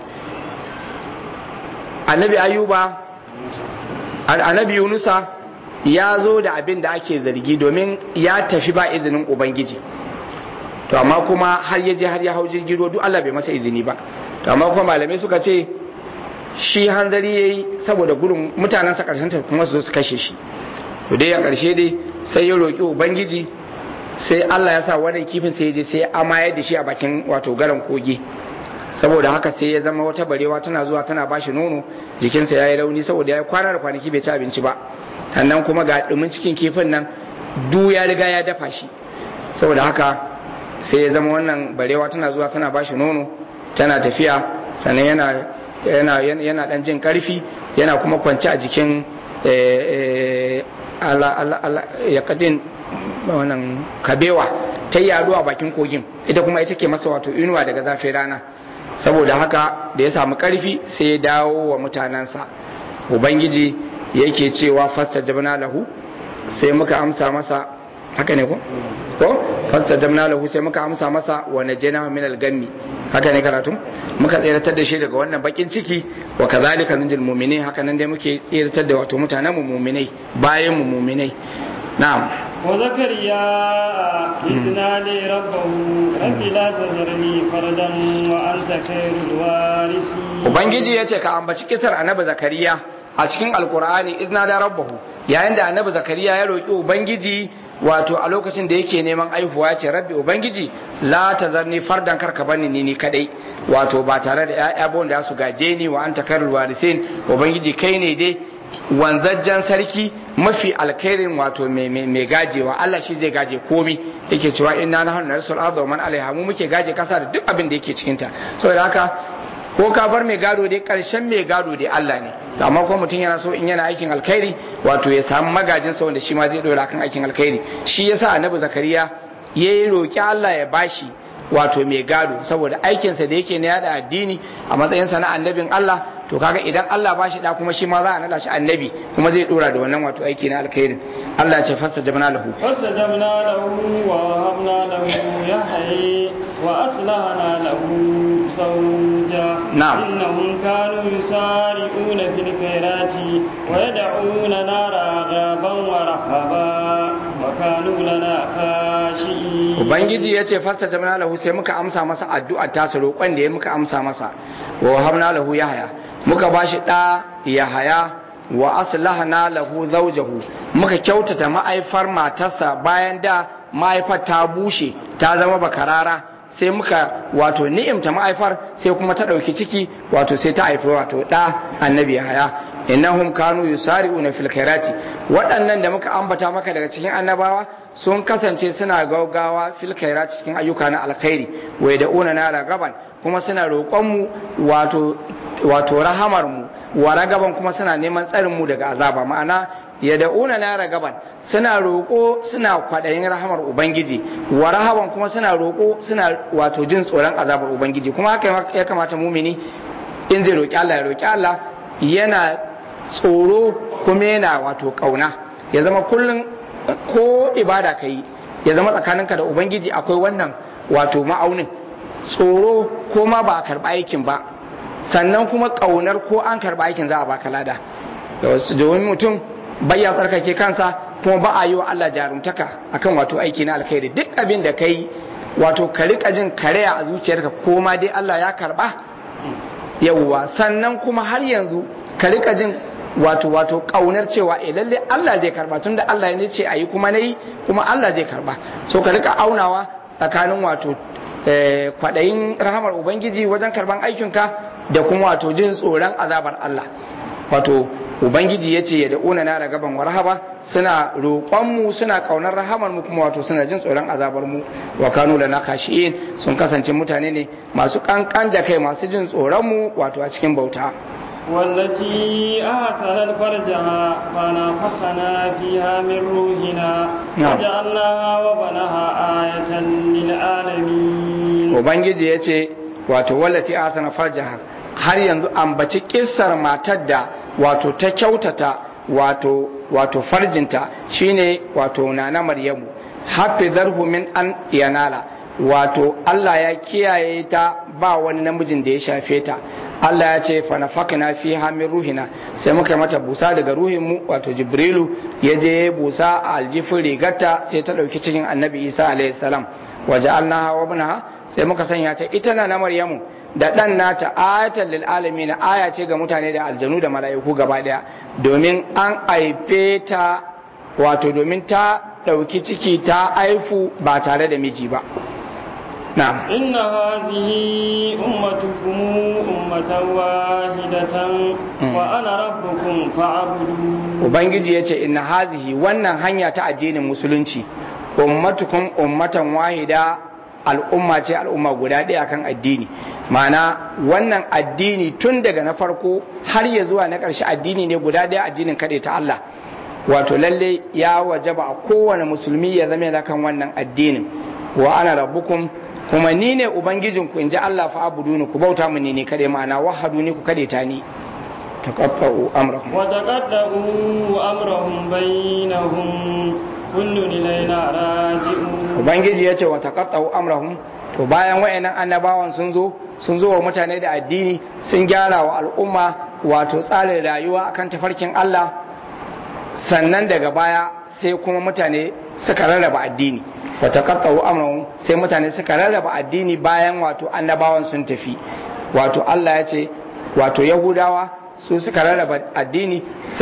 annabi ayuba annabi yunusa ya zo da abin da ake zargi domin ya tafi ba izinin ubangiji to amma kuma har ya je har ya hau jirgin ruwa duk Allah bai masa izini ba to amma kuma malamai suka ce shi hanzari yayi saboda gudun mutanensa karshen ta kuma su zo su kashe shi to dai a karshe dai sai ya roki ubangiji sai Allah ya sa wannan kifin sai ya je sai ya amayar da shi a bakin wato garan kogi saboda haka sai ya zama wata barewa tana zuwa tana bashi nono jikinsa ya yi rauni saboda ya kwana da kwanaki bai ci abinci ba sannan kuma ga dumin cikin kifin nan du ya riga ya dafa shi saboda haka sai ya zama wannan barewa tana zuwa tana bashi nono tana tafiya sannan yana yana yana dan jin karfi yana kuma kwance a jikin ya kadin wannan kabewa ta yado a bakin kogin ita kuma ita ke masa wato inuwa daga zafin rana saboda haka da ya samu karfi sai ya dawo wa mutanensa ubangiji yake cewa fasta jabna lahu sai muka amsa masa haka ne ko ko fasta jabna lahu sai muka amsa masa wa najjana min al-gammi haka ne karatu muka tsiratar da shi daga wannan bakin ciki wa kazalika nunjil mu'minin haka nan dai muke tsiratar da wato mutanen mu mu'minai bayan mu mu'minai na'am وزكريا إذ نادي ربه رب لا تذرني فردا وأنت خير الوارثين Ubangiji ya ce ka ambaci kisar annabi Zakariya a cikin Alkur'ani izna da rabbahu yayin da annabi Zakariya ya roki Ubangiji wato a lokacin da yake neman aihuwa ce rabbi Ubangiji la tazarni fardan karka bani ni ni kadai wato ba tare da ƴaƴa ba wanda su gaje ni wa anta khairul warisin Ubangiji kai ne dai wanzajjen sarki mafi alkhairin wato mai gajewa Allah shi zai gaje komi yake cewa inna nahnu narsul arda man alaiha mu muke gaje kasa da duk abin da yake cikin ta saboda haka ko ka bar mai gado dai karshen mai gado dai Allah ne to amma ko mutum yana so in yana aikin alkhairi wato ya samu magajin sa wanda shi ma zai dora kan aikin alkhairi shi yasa annabi zakariya yayi roki Allah ya bashi wato mai gado saboda aikinsa da yake na yada addini a matsayinsa na annabin Allah to kaga idan Allah ba shi da kuma shi ma za a nada shi annabi kuma zai dora da wannan wato aiki na alkhairin Allah ce fassa jamna lahu fassa jamna lahu wa habna lahu yahyi wa aslahana lahu zawja na'am innahum kanu yusari'una fil khairati wa yad'una raghaban wa rahaba wa kanu lana khashi'in ubangiji yace fassa jamna lahu sai muka amsa masa addu'a ta sa roƙon da ya muka amsa masa wa habna lahu yahya muka ba shi ɗa ya haya wa aslahna lahu zawjahu muka kyautata ma'aifar matarsa bayan da ma'aifar ta bushe ta zama bakarara sai muka wato ni'imta ma'aifar sai kuma ta ɗauki ciki wato sai ta haifi wato ɗa annabi ya haya innahum kanu yusari'una fil khairati waɗannan da muka ambata maka daga cikin annabawa sun kasance suna gaugawa fil khairati cikin ayyuka na alkhairi wa yad'una na ragaban kuma suna roƙon mu wato wato rahamar mu wa ragaban kuma suna neman tsarin mu daga azaba ma'ana yad'una na ragaban suna roƙo suna kwaɗayin rahamar ubangiji wa rahaban kuma suna roƙo suna wato jin tsoron azabar ubangiji kuma haka ya kamata mumini in zai roƙi Allah ya roƙi Allah yana tsoro kuma yana wato kauna ya zama kullum ko ibada ka yi ya zama tsakaninka da ubangiji akwai wannan wato ma'aunin tsoro ko ma ba a karɓa aikin ba sannan kuma ƙaunar ko an karɓa aikin za a baka lada domin mutum bayya tsarkake kansa kuma ba a yi wa Allah jarumtaka akan wato aiki na alkhairi duk abin da kai wato ka rika jin karaya a zuciyarka ko ma dai Allah ya karɓa yawwa sannan kuma har yanzu ka rika jin wato wato kaunar cewa eh lalle Allah zai karba tunda Allah ne ce ayi kuma nayi kuma Allah zai karba so ka rika aunawa tsakanin wato kwadayin rahamar ubangiji wajen karban aikinka da kuma wato jin tsoron azabar Allah wato ubangiji ya ce ya da'una na ragaban wa rahaba suna roƙonmu suna ƙaunar rahamar mu kuma wato suna jin tsoron azabar mu wa kanu lana khashi'in sun kasance mutane ne masu kankan da kai masu jin tsoron mu wato a cikin bauta والتي أحسنت فرجها فنفخنا فيها من روحنا وجعلناها وبنها آية للعالمين وبنجي يتي wato wallati asana farjaha har yanzu ambaci kissar matar da wato ta kyautata wato wato farjinta shine wato nana maryamu hafizarhu min an yanala wato Allah ya kiyaye ta ba wani namijin da ya shafe ta Allah ya ce fa nafakna fi min ruhina sai muka mata busa daga ruhin mu wato jibrilu ya je busa a aljifin rigarta sai ta dauki cikin annabi isa alaihi salam waja'alnaha wa ibnaha sai muka sanya ta ita na maryamu da dan nata ayatan lil alamin aya ce ga mutane da aljanu da mala'iku gaba daya domin an aife ta wato domin ta dauki ciki ta aifu ba tare da miji ba نعم إن هذه أمتكم أمة واحدة وأنا ربكم فاعبدون Ubangiji ya ce inna hazihi wannan hanya ta addinin musulunci ummatukum ummatan wahida al'umma ce al'umma guda ɗaya kan addini ma'ana wannan addini tun daga na farko har ya zuwa na ƙarshe addini ne guda ɗaya addinin kaɗai ta Allah wato lalle ya wajaba a kowane musulmi ya zama yana kan wannan addinin wa ana rabbukum kuma ni ne ubangijinku in ji Allah fa abudu ku bauta mu ne ni kade ma'ana wahadu ni ku kade ta ni taqatta'u amrahum wa taqadda'u amrahum bainahum kullun ilaina raji'un ubangiji yace wa taqatta'u amrahum to bayan wayannan annabawan sun zo sun zo wa mutane da addini sun gyara wa al'umma wato tsarin rayuwa akan tafarkin Allah sannan daga baya sai kuma mutane suka rarraba addini wata kakkawo amurahun sai mutane suka rarraba addini bayan wato annabawan sun tafi wato Allah ya ce wato yahudawa su suka rarraba addini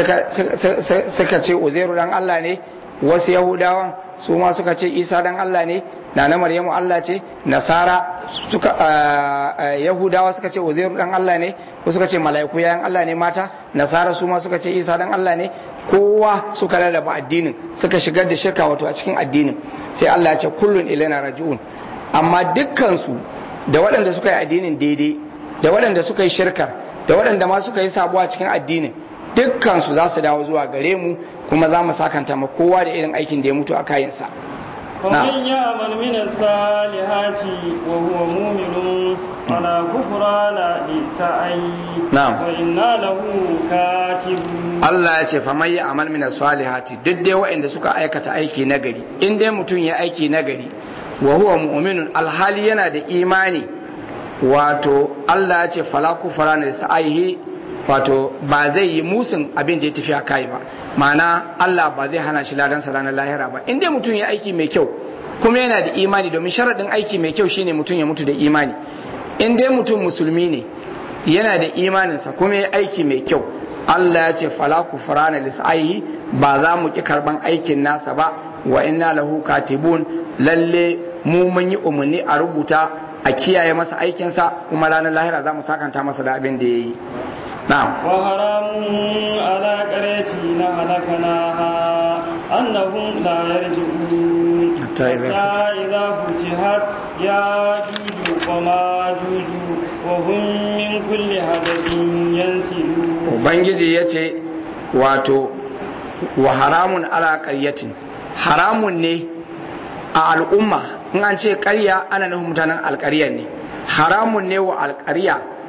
suka ce uzairu dan Allah ne wasu yahudawan su ma suka ce isa dan Allah ne na na maryamu Allah ce nasara suka yahudawa suka ce uzairu dan Allah ne ko suka ce mala'iku yayan Allah ne mata nasara su ma suka ce isa dan Allah ne kowa suka rarraba addinin suka shigar da shirka wato a cikin addinin sai Allah ya ce kullun ilaina raji'un amma dukkansu da waɗanda suka yi addinin daidai da waɗanda suka yi shirkar da waɗanda ma suka yi sabuwa cikin addinin dukkansu za su dawo zuwa gare mu kuma za mu sakanta ma kowa da irin aikin da ya mutu a kayansa ومن يعمل من الصالحات وهو مؤمن فلا كفران لسعيه نعم وإنا له كاتبون Allah ya ce faman ya amal min salihati duk dai waɗanda suka aikata aiki nagari in dai mutum ya aiki nagari wa huwa mu'minun alhali yana da imani wato Allah ya ce fala kufara ne sa'ihi wato ba zai yi musun abin da ya tafi a kai ba ma'ana Allah ba zai hana shi ladan sa ranar lahira ba in dai mutum ya aiki mai kyau kuma yana da imani domin sharaɗin aiki mai kyau shine mutum ya mutu da imani in dai mutum musulmi ne yana da imaninsa kuma ya aiki mai kyau Allah ya ce fala kufrana lisaihi ba za mu ki karban aikin nasa ba wa inna lahu katibun lalle mu mun yi umarni a rubuta a kiyaye masa aikinsa kuma ranar lahira za mu sakanta masa da abin da ya yi na'am وحرام على قريتنا هلكناها أنهم لا يرجعون حتى إذا حتى إذا فتحت ياجوج وماجوج وهم من كل هدف ينسلون ubangiji ya ce wato wa haramun ala ƙaryatin haramun ne a al'umma in an ce ƙarya ana nufin mutanen alƙaryar ne haramun ne wa alƙarya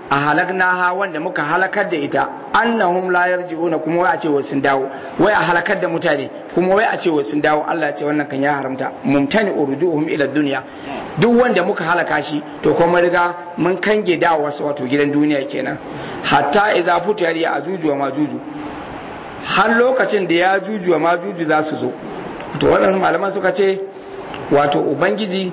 a halaknaha wanda muka halakar da ita annahum la yarji'una kuma wai a ce sun dawo wai a halakar da mutane kuma wai a ce sun dawo Allah ya ce wannan kan ya haramta mumtani urjuhum ila dunya duk wanda muka halaka shi to kuma riga mun kange dawo wasu wato gidan duniya kenan hatta idza futiyar ya ajuju wa majuju har lokacin da ya juju wa majuju za su zo to waɗansu malaman suka ce wato ubangiji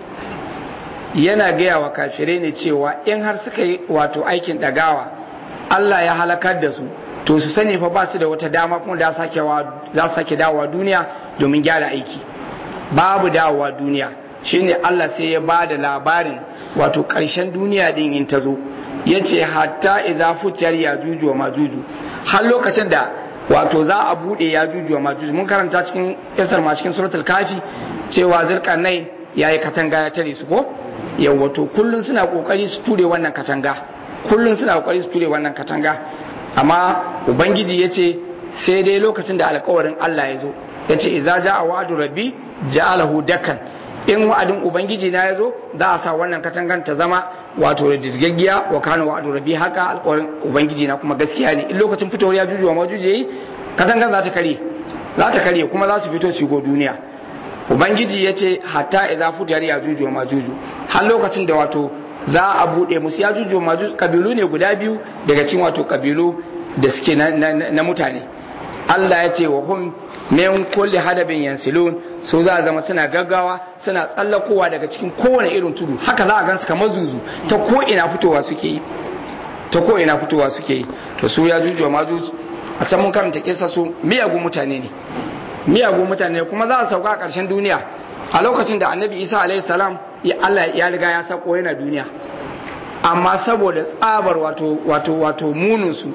yana gaya wa kafirai ne cewa in har suka yi wato aikin ɗagawa Allah ya halakar da su to su sani fa ba su da wata dama kuma za su sake dawowa duniya domin gyara aiki babu dawowa duniya shine Allah sai ya ba da labarin wato ƙarshen duniya din in ta zo ya ce hatta idza futiyar ya juju wa majuju har lokacin da wato za a buɗe ya juju wa majuju mun karanta cikin yasar ma cikin suratul kafi cewa zulkarnain yayi katanga ya tare su ko yawa to kullun suna kokari su ture wannan katanga kullun suna kokari su ture wannan katanga amma ubangiji ya ce sai dai lokacin da alkawarin Allah ya zo ya ce iza ja a wa'adu rabbi ja'alahu dakan in wa'adin ubangiji na ya zo za a sa wannan katangan ta zama wato da dirgaggiya wa kana wa'adu rabbi haka alkawarin ubangiji na kuma gaskiya ne in lokacin fitowar ya juju wa majuji yayi katangan za ta kare za ta kare kuma za su fito su go duniya ubangiji ya ce hatta idza futiyar ya juju wa majuju har lokacin da wato za a buɗe musu ya juju maju kabilu ne guda biyu daga cikin wato kabilu da suke na, na, na mutane Allah ya ce wa hum min kulli hadabin yansilun so za a zama suna gaggawa suna tsallakowa daga cikin kowane irin tudu haka za a gansu kamar zuzu ta ko ina fitowa suke yi ta ko ina fitowa suke yi to su ya juju maju a can mun karanta kisa su miyagun mutane ne miyagun mutane kuma za a sauka a ƙarshen duniya a lokacin da annabi isa alaihi salam ya Allah ya riga ya sako yana duniya amma saboda tsabar wato wato wato muninsu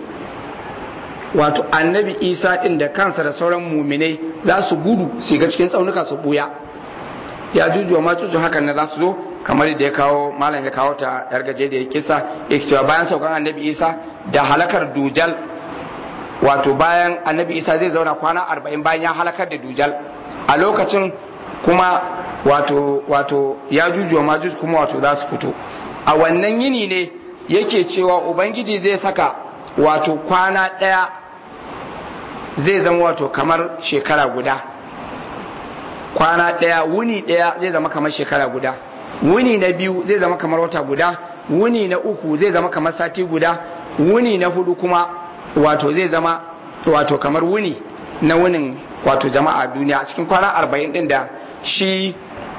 wato annabi isa din da kansa da sauran muminai za su gudu su ga cikin tsaunuka su buya ya juju ma cucu hakan na za su zo kamar da ya kawo malam ya kawo ta yargaje da ya kisa ya cewa bayan saukan annabi isa da halakar dujal wato bayan annabi isa zai zauna kwana arba'in bayan ya halakar da dujal a lokacin kuma wato wato ya jujuwa majuj kuma wato za su fito a wannan yini ne yake cewa ubangiji zai saka wato kwana ɗaya zai zama wato kamar shekara guda kwana ɗaya wuni ɗaya zai zama kamar shekara guda wuni na biyu zai zama kamar wata guda wuni na uku zai zama kamar sati guda wuni na hudu kuma wato zai zama wato kamar wuni na wunin wato jama'a duniya a cikin kwana arba'in din da shi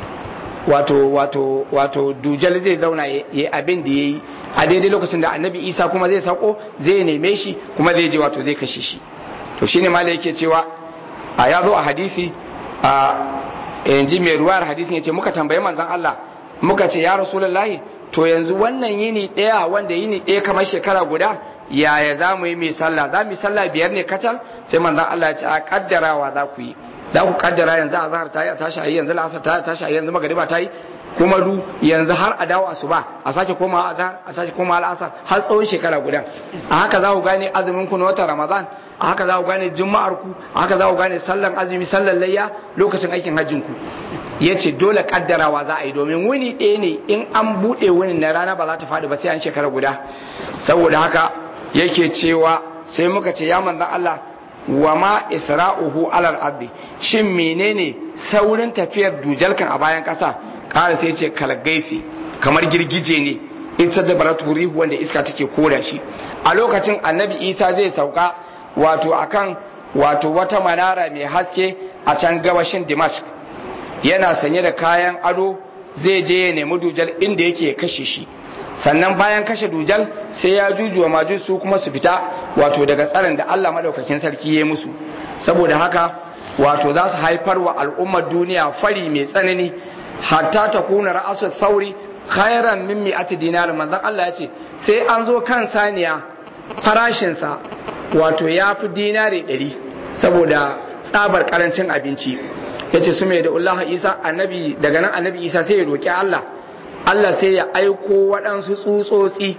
wato wato wato dujal zai zauna ya abin da ya yi a daidai lokacin da annabi isa kuma zai sauko zai neme shi kuma zai je wato zai kashe shi to shine malai yake cewa a ya zo a hadisi a yanzu mai ruwayar hadisin ya ce muka tambayi manzon Allah muka ce ya rasulullahi to yanzu wannan yini ɗaya wanda yini ɗaya kamar shekara guda yaya za mu yi mai sallah za mu yi sallah biyar ne kacal sai manzon Allah ya ce a kaddarawa za ku yi za ku kaddara yanzu a zahar ta yi a tashi a yi yanzu la'asar ta tashi a yi yanzu magariba ta yi kuma du yanzu har a dawo asuba a sake koma a zahar a tashi koma al'asar har tsawon shekara guda a haka za ku gane azumin ku na watan ramadan a haka za ku gane juma'ar ku a haka za ku gane sallan azumi sallan layya lokacin aikin hajjin ku ya ce dole kaddarawa za a yi domin wuni ɗaya ne in an buɗe wunin na rana ba za ta faɗi ba sai an shekara guda saboda haka yake cewa sai muka ce ya manzan Allah wa ma isra'uhu alal ardi shin menene saurin tafiyar dujalkan a bayan kasa kara sai ce kalgaisi kamar girgije ne ita da baratu rihu wanda iska take koda shi a lokacin annabi isa zai sauka wato akan wato wata manara mai haske a can gabashin dimashq yana sanye da kayan ado zai je ya nemi dujal inda yake kashe shi sannan bayan kashe dujal sai ya jujuwa maju su kuma su fita wato daga tsarin da Allah madaukakin sarki ya musu saboda haka wato za su haifar wa al'ummar duniya fari mai tsanani hatta ta kuna ra'asu sauri khairan min mi'ati dinar manzon Allah ya ce sai an zo kan saniya farashinsa wato ya fi dinari ɗari saboda tsabar karancin abinci ya ce su mai da Allah Isa annabi daga nan annabi Isa sai ya roƙi Allah Allah sai ya aiko waɗansu tsutsotsi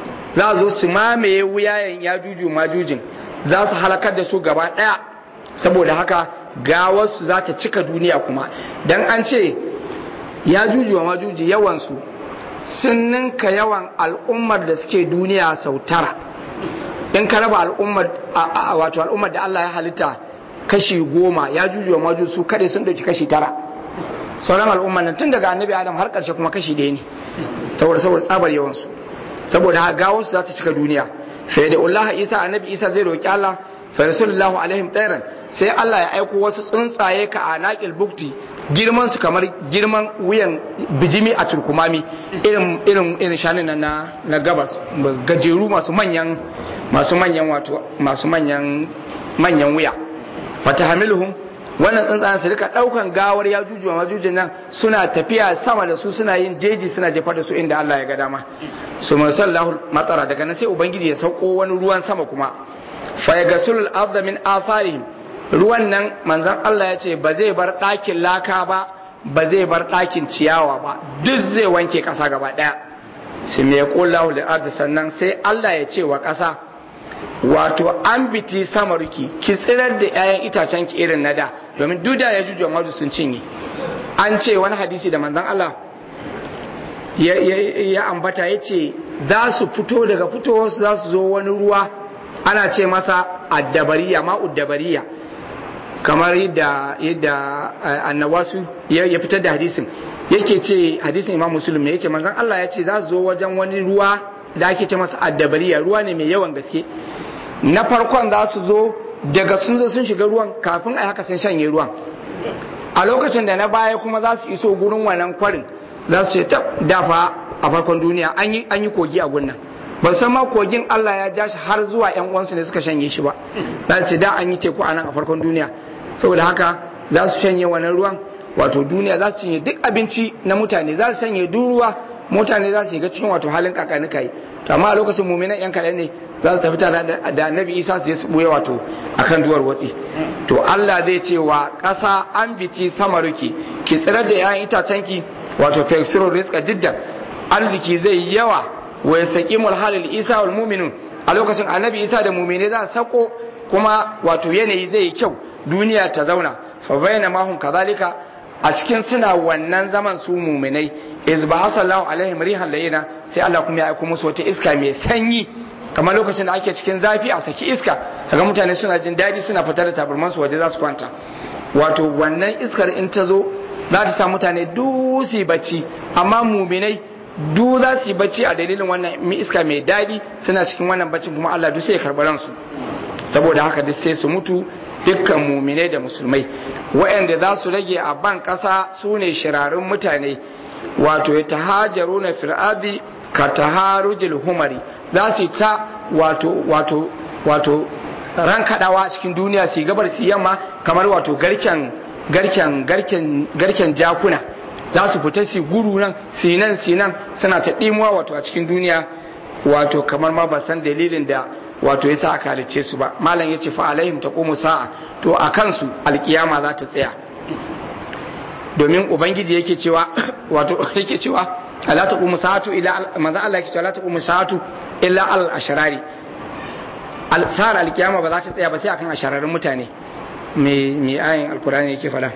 za zo su mamaye wuyayen ya juju majujin za su halakar da su gaba ɗaya saboda haka gawarsu za ta cika duniya kuma don an ce ya juju wa majuji yawansu sun ninka yawan al'ummar da suke duniya sau tara in ka raba al'ummar wato al'ummar da Allah ya halitta kashi goma ya jujuwa maju su kaɗai sun ɗauki kashi tara sauran al'ummar nan tun daga annabi adam har ƙarshe kuma kashi ɗaya ne saboda saboda tsabar yawansu saboda haka gawarsu za ta cika duniya fa da Allah Isa annabi Isa zai roki Allah fa rasulullahu alaihim tsairan sai Allah ya aiko wasu tsuntsaye ka a naƙil bukti girman su kamar girman wuyan bijimi a turkumami irin irin irin shanin nan na na gabas gajeru masu manyan masu manyan wato masu manyan manyan wuya wata hamiluhum wannan tsuntsayen su rika daukan gawar ya juju wa majujin nan suna tafiya sama da su suna yin jeji suna jefar da su inda Allah ya ga dama su musallahu matsara daga nan sai ubangiji ya sauko wani ruwan sama kuma fa yagasul arda min atharihim ruwan nan manzon Allah ya ce ba zai bar ɗakin laka ba ba zai bar ɗakin ciyawa ba duk zai wanke ƙasa gaba ɗaya su me qullahu lil ardi sannan sai Allah ya ce wa ƙasa wato an biti samarki ki tsirar da 'ya'yan itacen ki irin na da domin duda ya juju madu sun cinye an ce wani hadisi da manzon Allah ya ambata ya ce za su fito daga fitowarsu za su zo wani ruwa ana ce masa addabariya ma uddabariya kamar yadda yadda annawasu ya fitar da hadisin yake ce hadisin imam muslim ne yace manzon Allah ya ce za su zo wajen wani ruwa da ake ce masa addabariya ruwa ne mai yawan gaske na farkon za su zo daga sun zo sun shiga ruwan kafin a haka sun shanye ruwan a lokacin da na baya kuma za su iso gurin wannan kwarin za su ce ta dafa a farkon duniya an yi kogi a gunnan ban san ma kogin Allah ya ja shi har zuwa yan uwansu ne suka shanye shi ba za ce da an yi teku a nan a farkon duniya saboda haka za su shanye wannan ruwan wato duniya za su cinye duk abinci na mutane za su shanye duk ruwa mutane za su shiga cikin wato halin kakanika yi to amma a lokacin muminan yan kaɗan ne za su tafi tare da annabi isa su je su ɓuya wato akan duwar watsi to Allah zai ce wa ƙasa an biti samaruki ki tsirar da 'ya'yan itacenki wato feksirun rizqa jiddan arziki zai yawa wa yasaqimul halil isa wal mu'minun a lokacin annabi isa da mu'mine za su sako kuma wato yanayi zai yi kyau duniya ta zauna fa bayna ma hum kadhalika a cikin suna wannan zaman su mu'minai iz ba sallahu alaihim rihan layina sai Allah kuma ya aiko musu wata iska mai sanyi kamar lokacin da ake cikin zafi a saki iska kaga mutane suna jin daɗi suna fitar da tabarman su waje za su kwanta wato wannan iskar in ta zo za ta sa mutane dusi bacci amma muminai du za su yi bacci a dalilin wannan iska mai daɗi suna cikin wannan baccin kuma Allah duk sai ya karɓi ransu saboda haka duk sai su mutu dukkan muminai da musulmai waɗanda za su rage a ban ƙasa su ne shirarun mutane wato ya tahajaru na fir'adi ka taharujil humari za su ta wato wato wato ran kadawa cikin duniya su gabar su yamma kamar wato garken garken garken garken jakuna za su fita su guru nan sinan sinan suna ta dimuwa wato a cikin duniya wato kamar ma ba san dalilin da wato yasa aka halicce su ba malam yace fa alaihim taqumu sa'a to a kansu alkiyama za ta tsaya domin ubangiji yake cewa wato yake cewa la taqumu sa'atu illa manzo Allah yake cewa la taqumu sa'atu illa al ashrari al sa'ar alkiyama ba za ta tsaya ba sai akan ashararin mutane me me ayin alqur'ani yake fada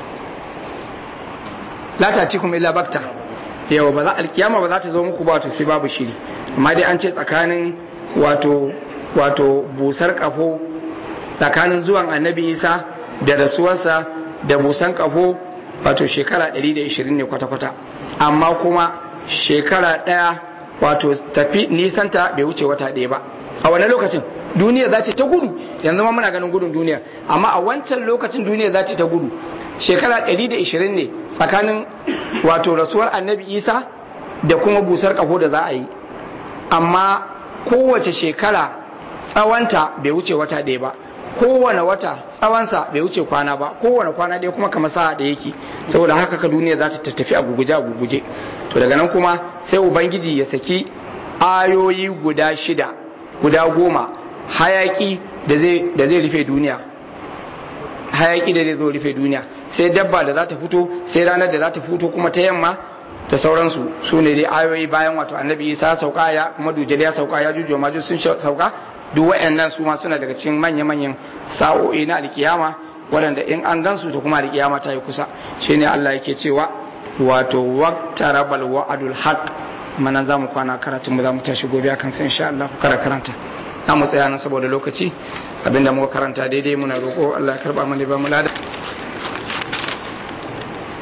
la ta'tikum illa bakta yau ba za alkiyama ba za ta zo muku ba to sai babu shiri amma dai an ce tsakanin wato wato busar kafo tsakanin zuwan annabi isa da rasuwarsa da busan kafo wato shekara 120 ne kwata-kwata amma kuma shekara ɗaya wato tafi nisanta bai wuce wata ɗaya ba a wani lokacin duniya za ta gudu yanzu ma muna ganin gudun duniya amma a wancan lokacin duniya za ta gudu shekara 120 ne tsakanin wato rasuwar annabi isa da kuma busar kafo da za a yi amma kowace shekara tsawanta bai wuce wata ɗaya ba kowane wata tsawonsa bai wuce kwana ba kowane kwana ɗaya kuma kamar sa'a da yake saboda haka ka duniya za ta tafi a guguje a guguje to daga nan kuma sai ubangiji ya saki ayoyi guda shida guda goma hayaki da zai rufe duniya hayaki da zai zo rufe duniya sai dabba da za ta fito sai ranar da za ta fito kuma ta yamma da sauransu su ne dai ayoyi bayan wato annabi isa sauka ya kuma dujjal ya sauka ya jujuwa maju sun sauka duk wayannan su ma suna daga cikin manya-manyan sa'o'i na alkiyama waɗanda in an gansu to kuma alkiyama ta yi kusa shine Allah yake cewa wato waqtarabal wa'adul haqq amma nan za mu kwana karatun mu za mu tashi gobe akan sai insha Allah ku kara karanta na mu tsaya nan saboda lokaci abinda muka karanta daidai muna roƙo Allah ya karba mana ba mu lada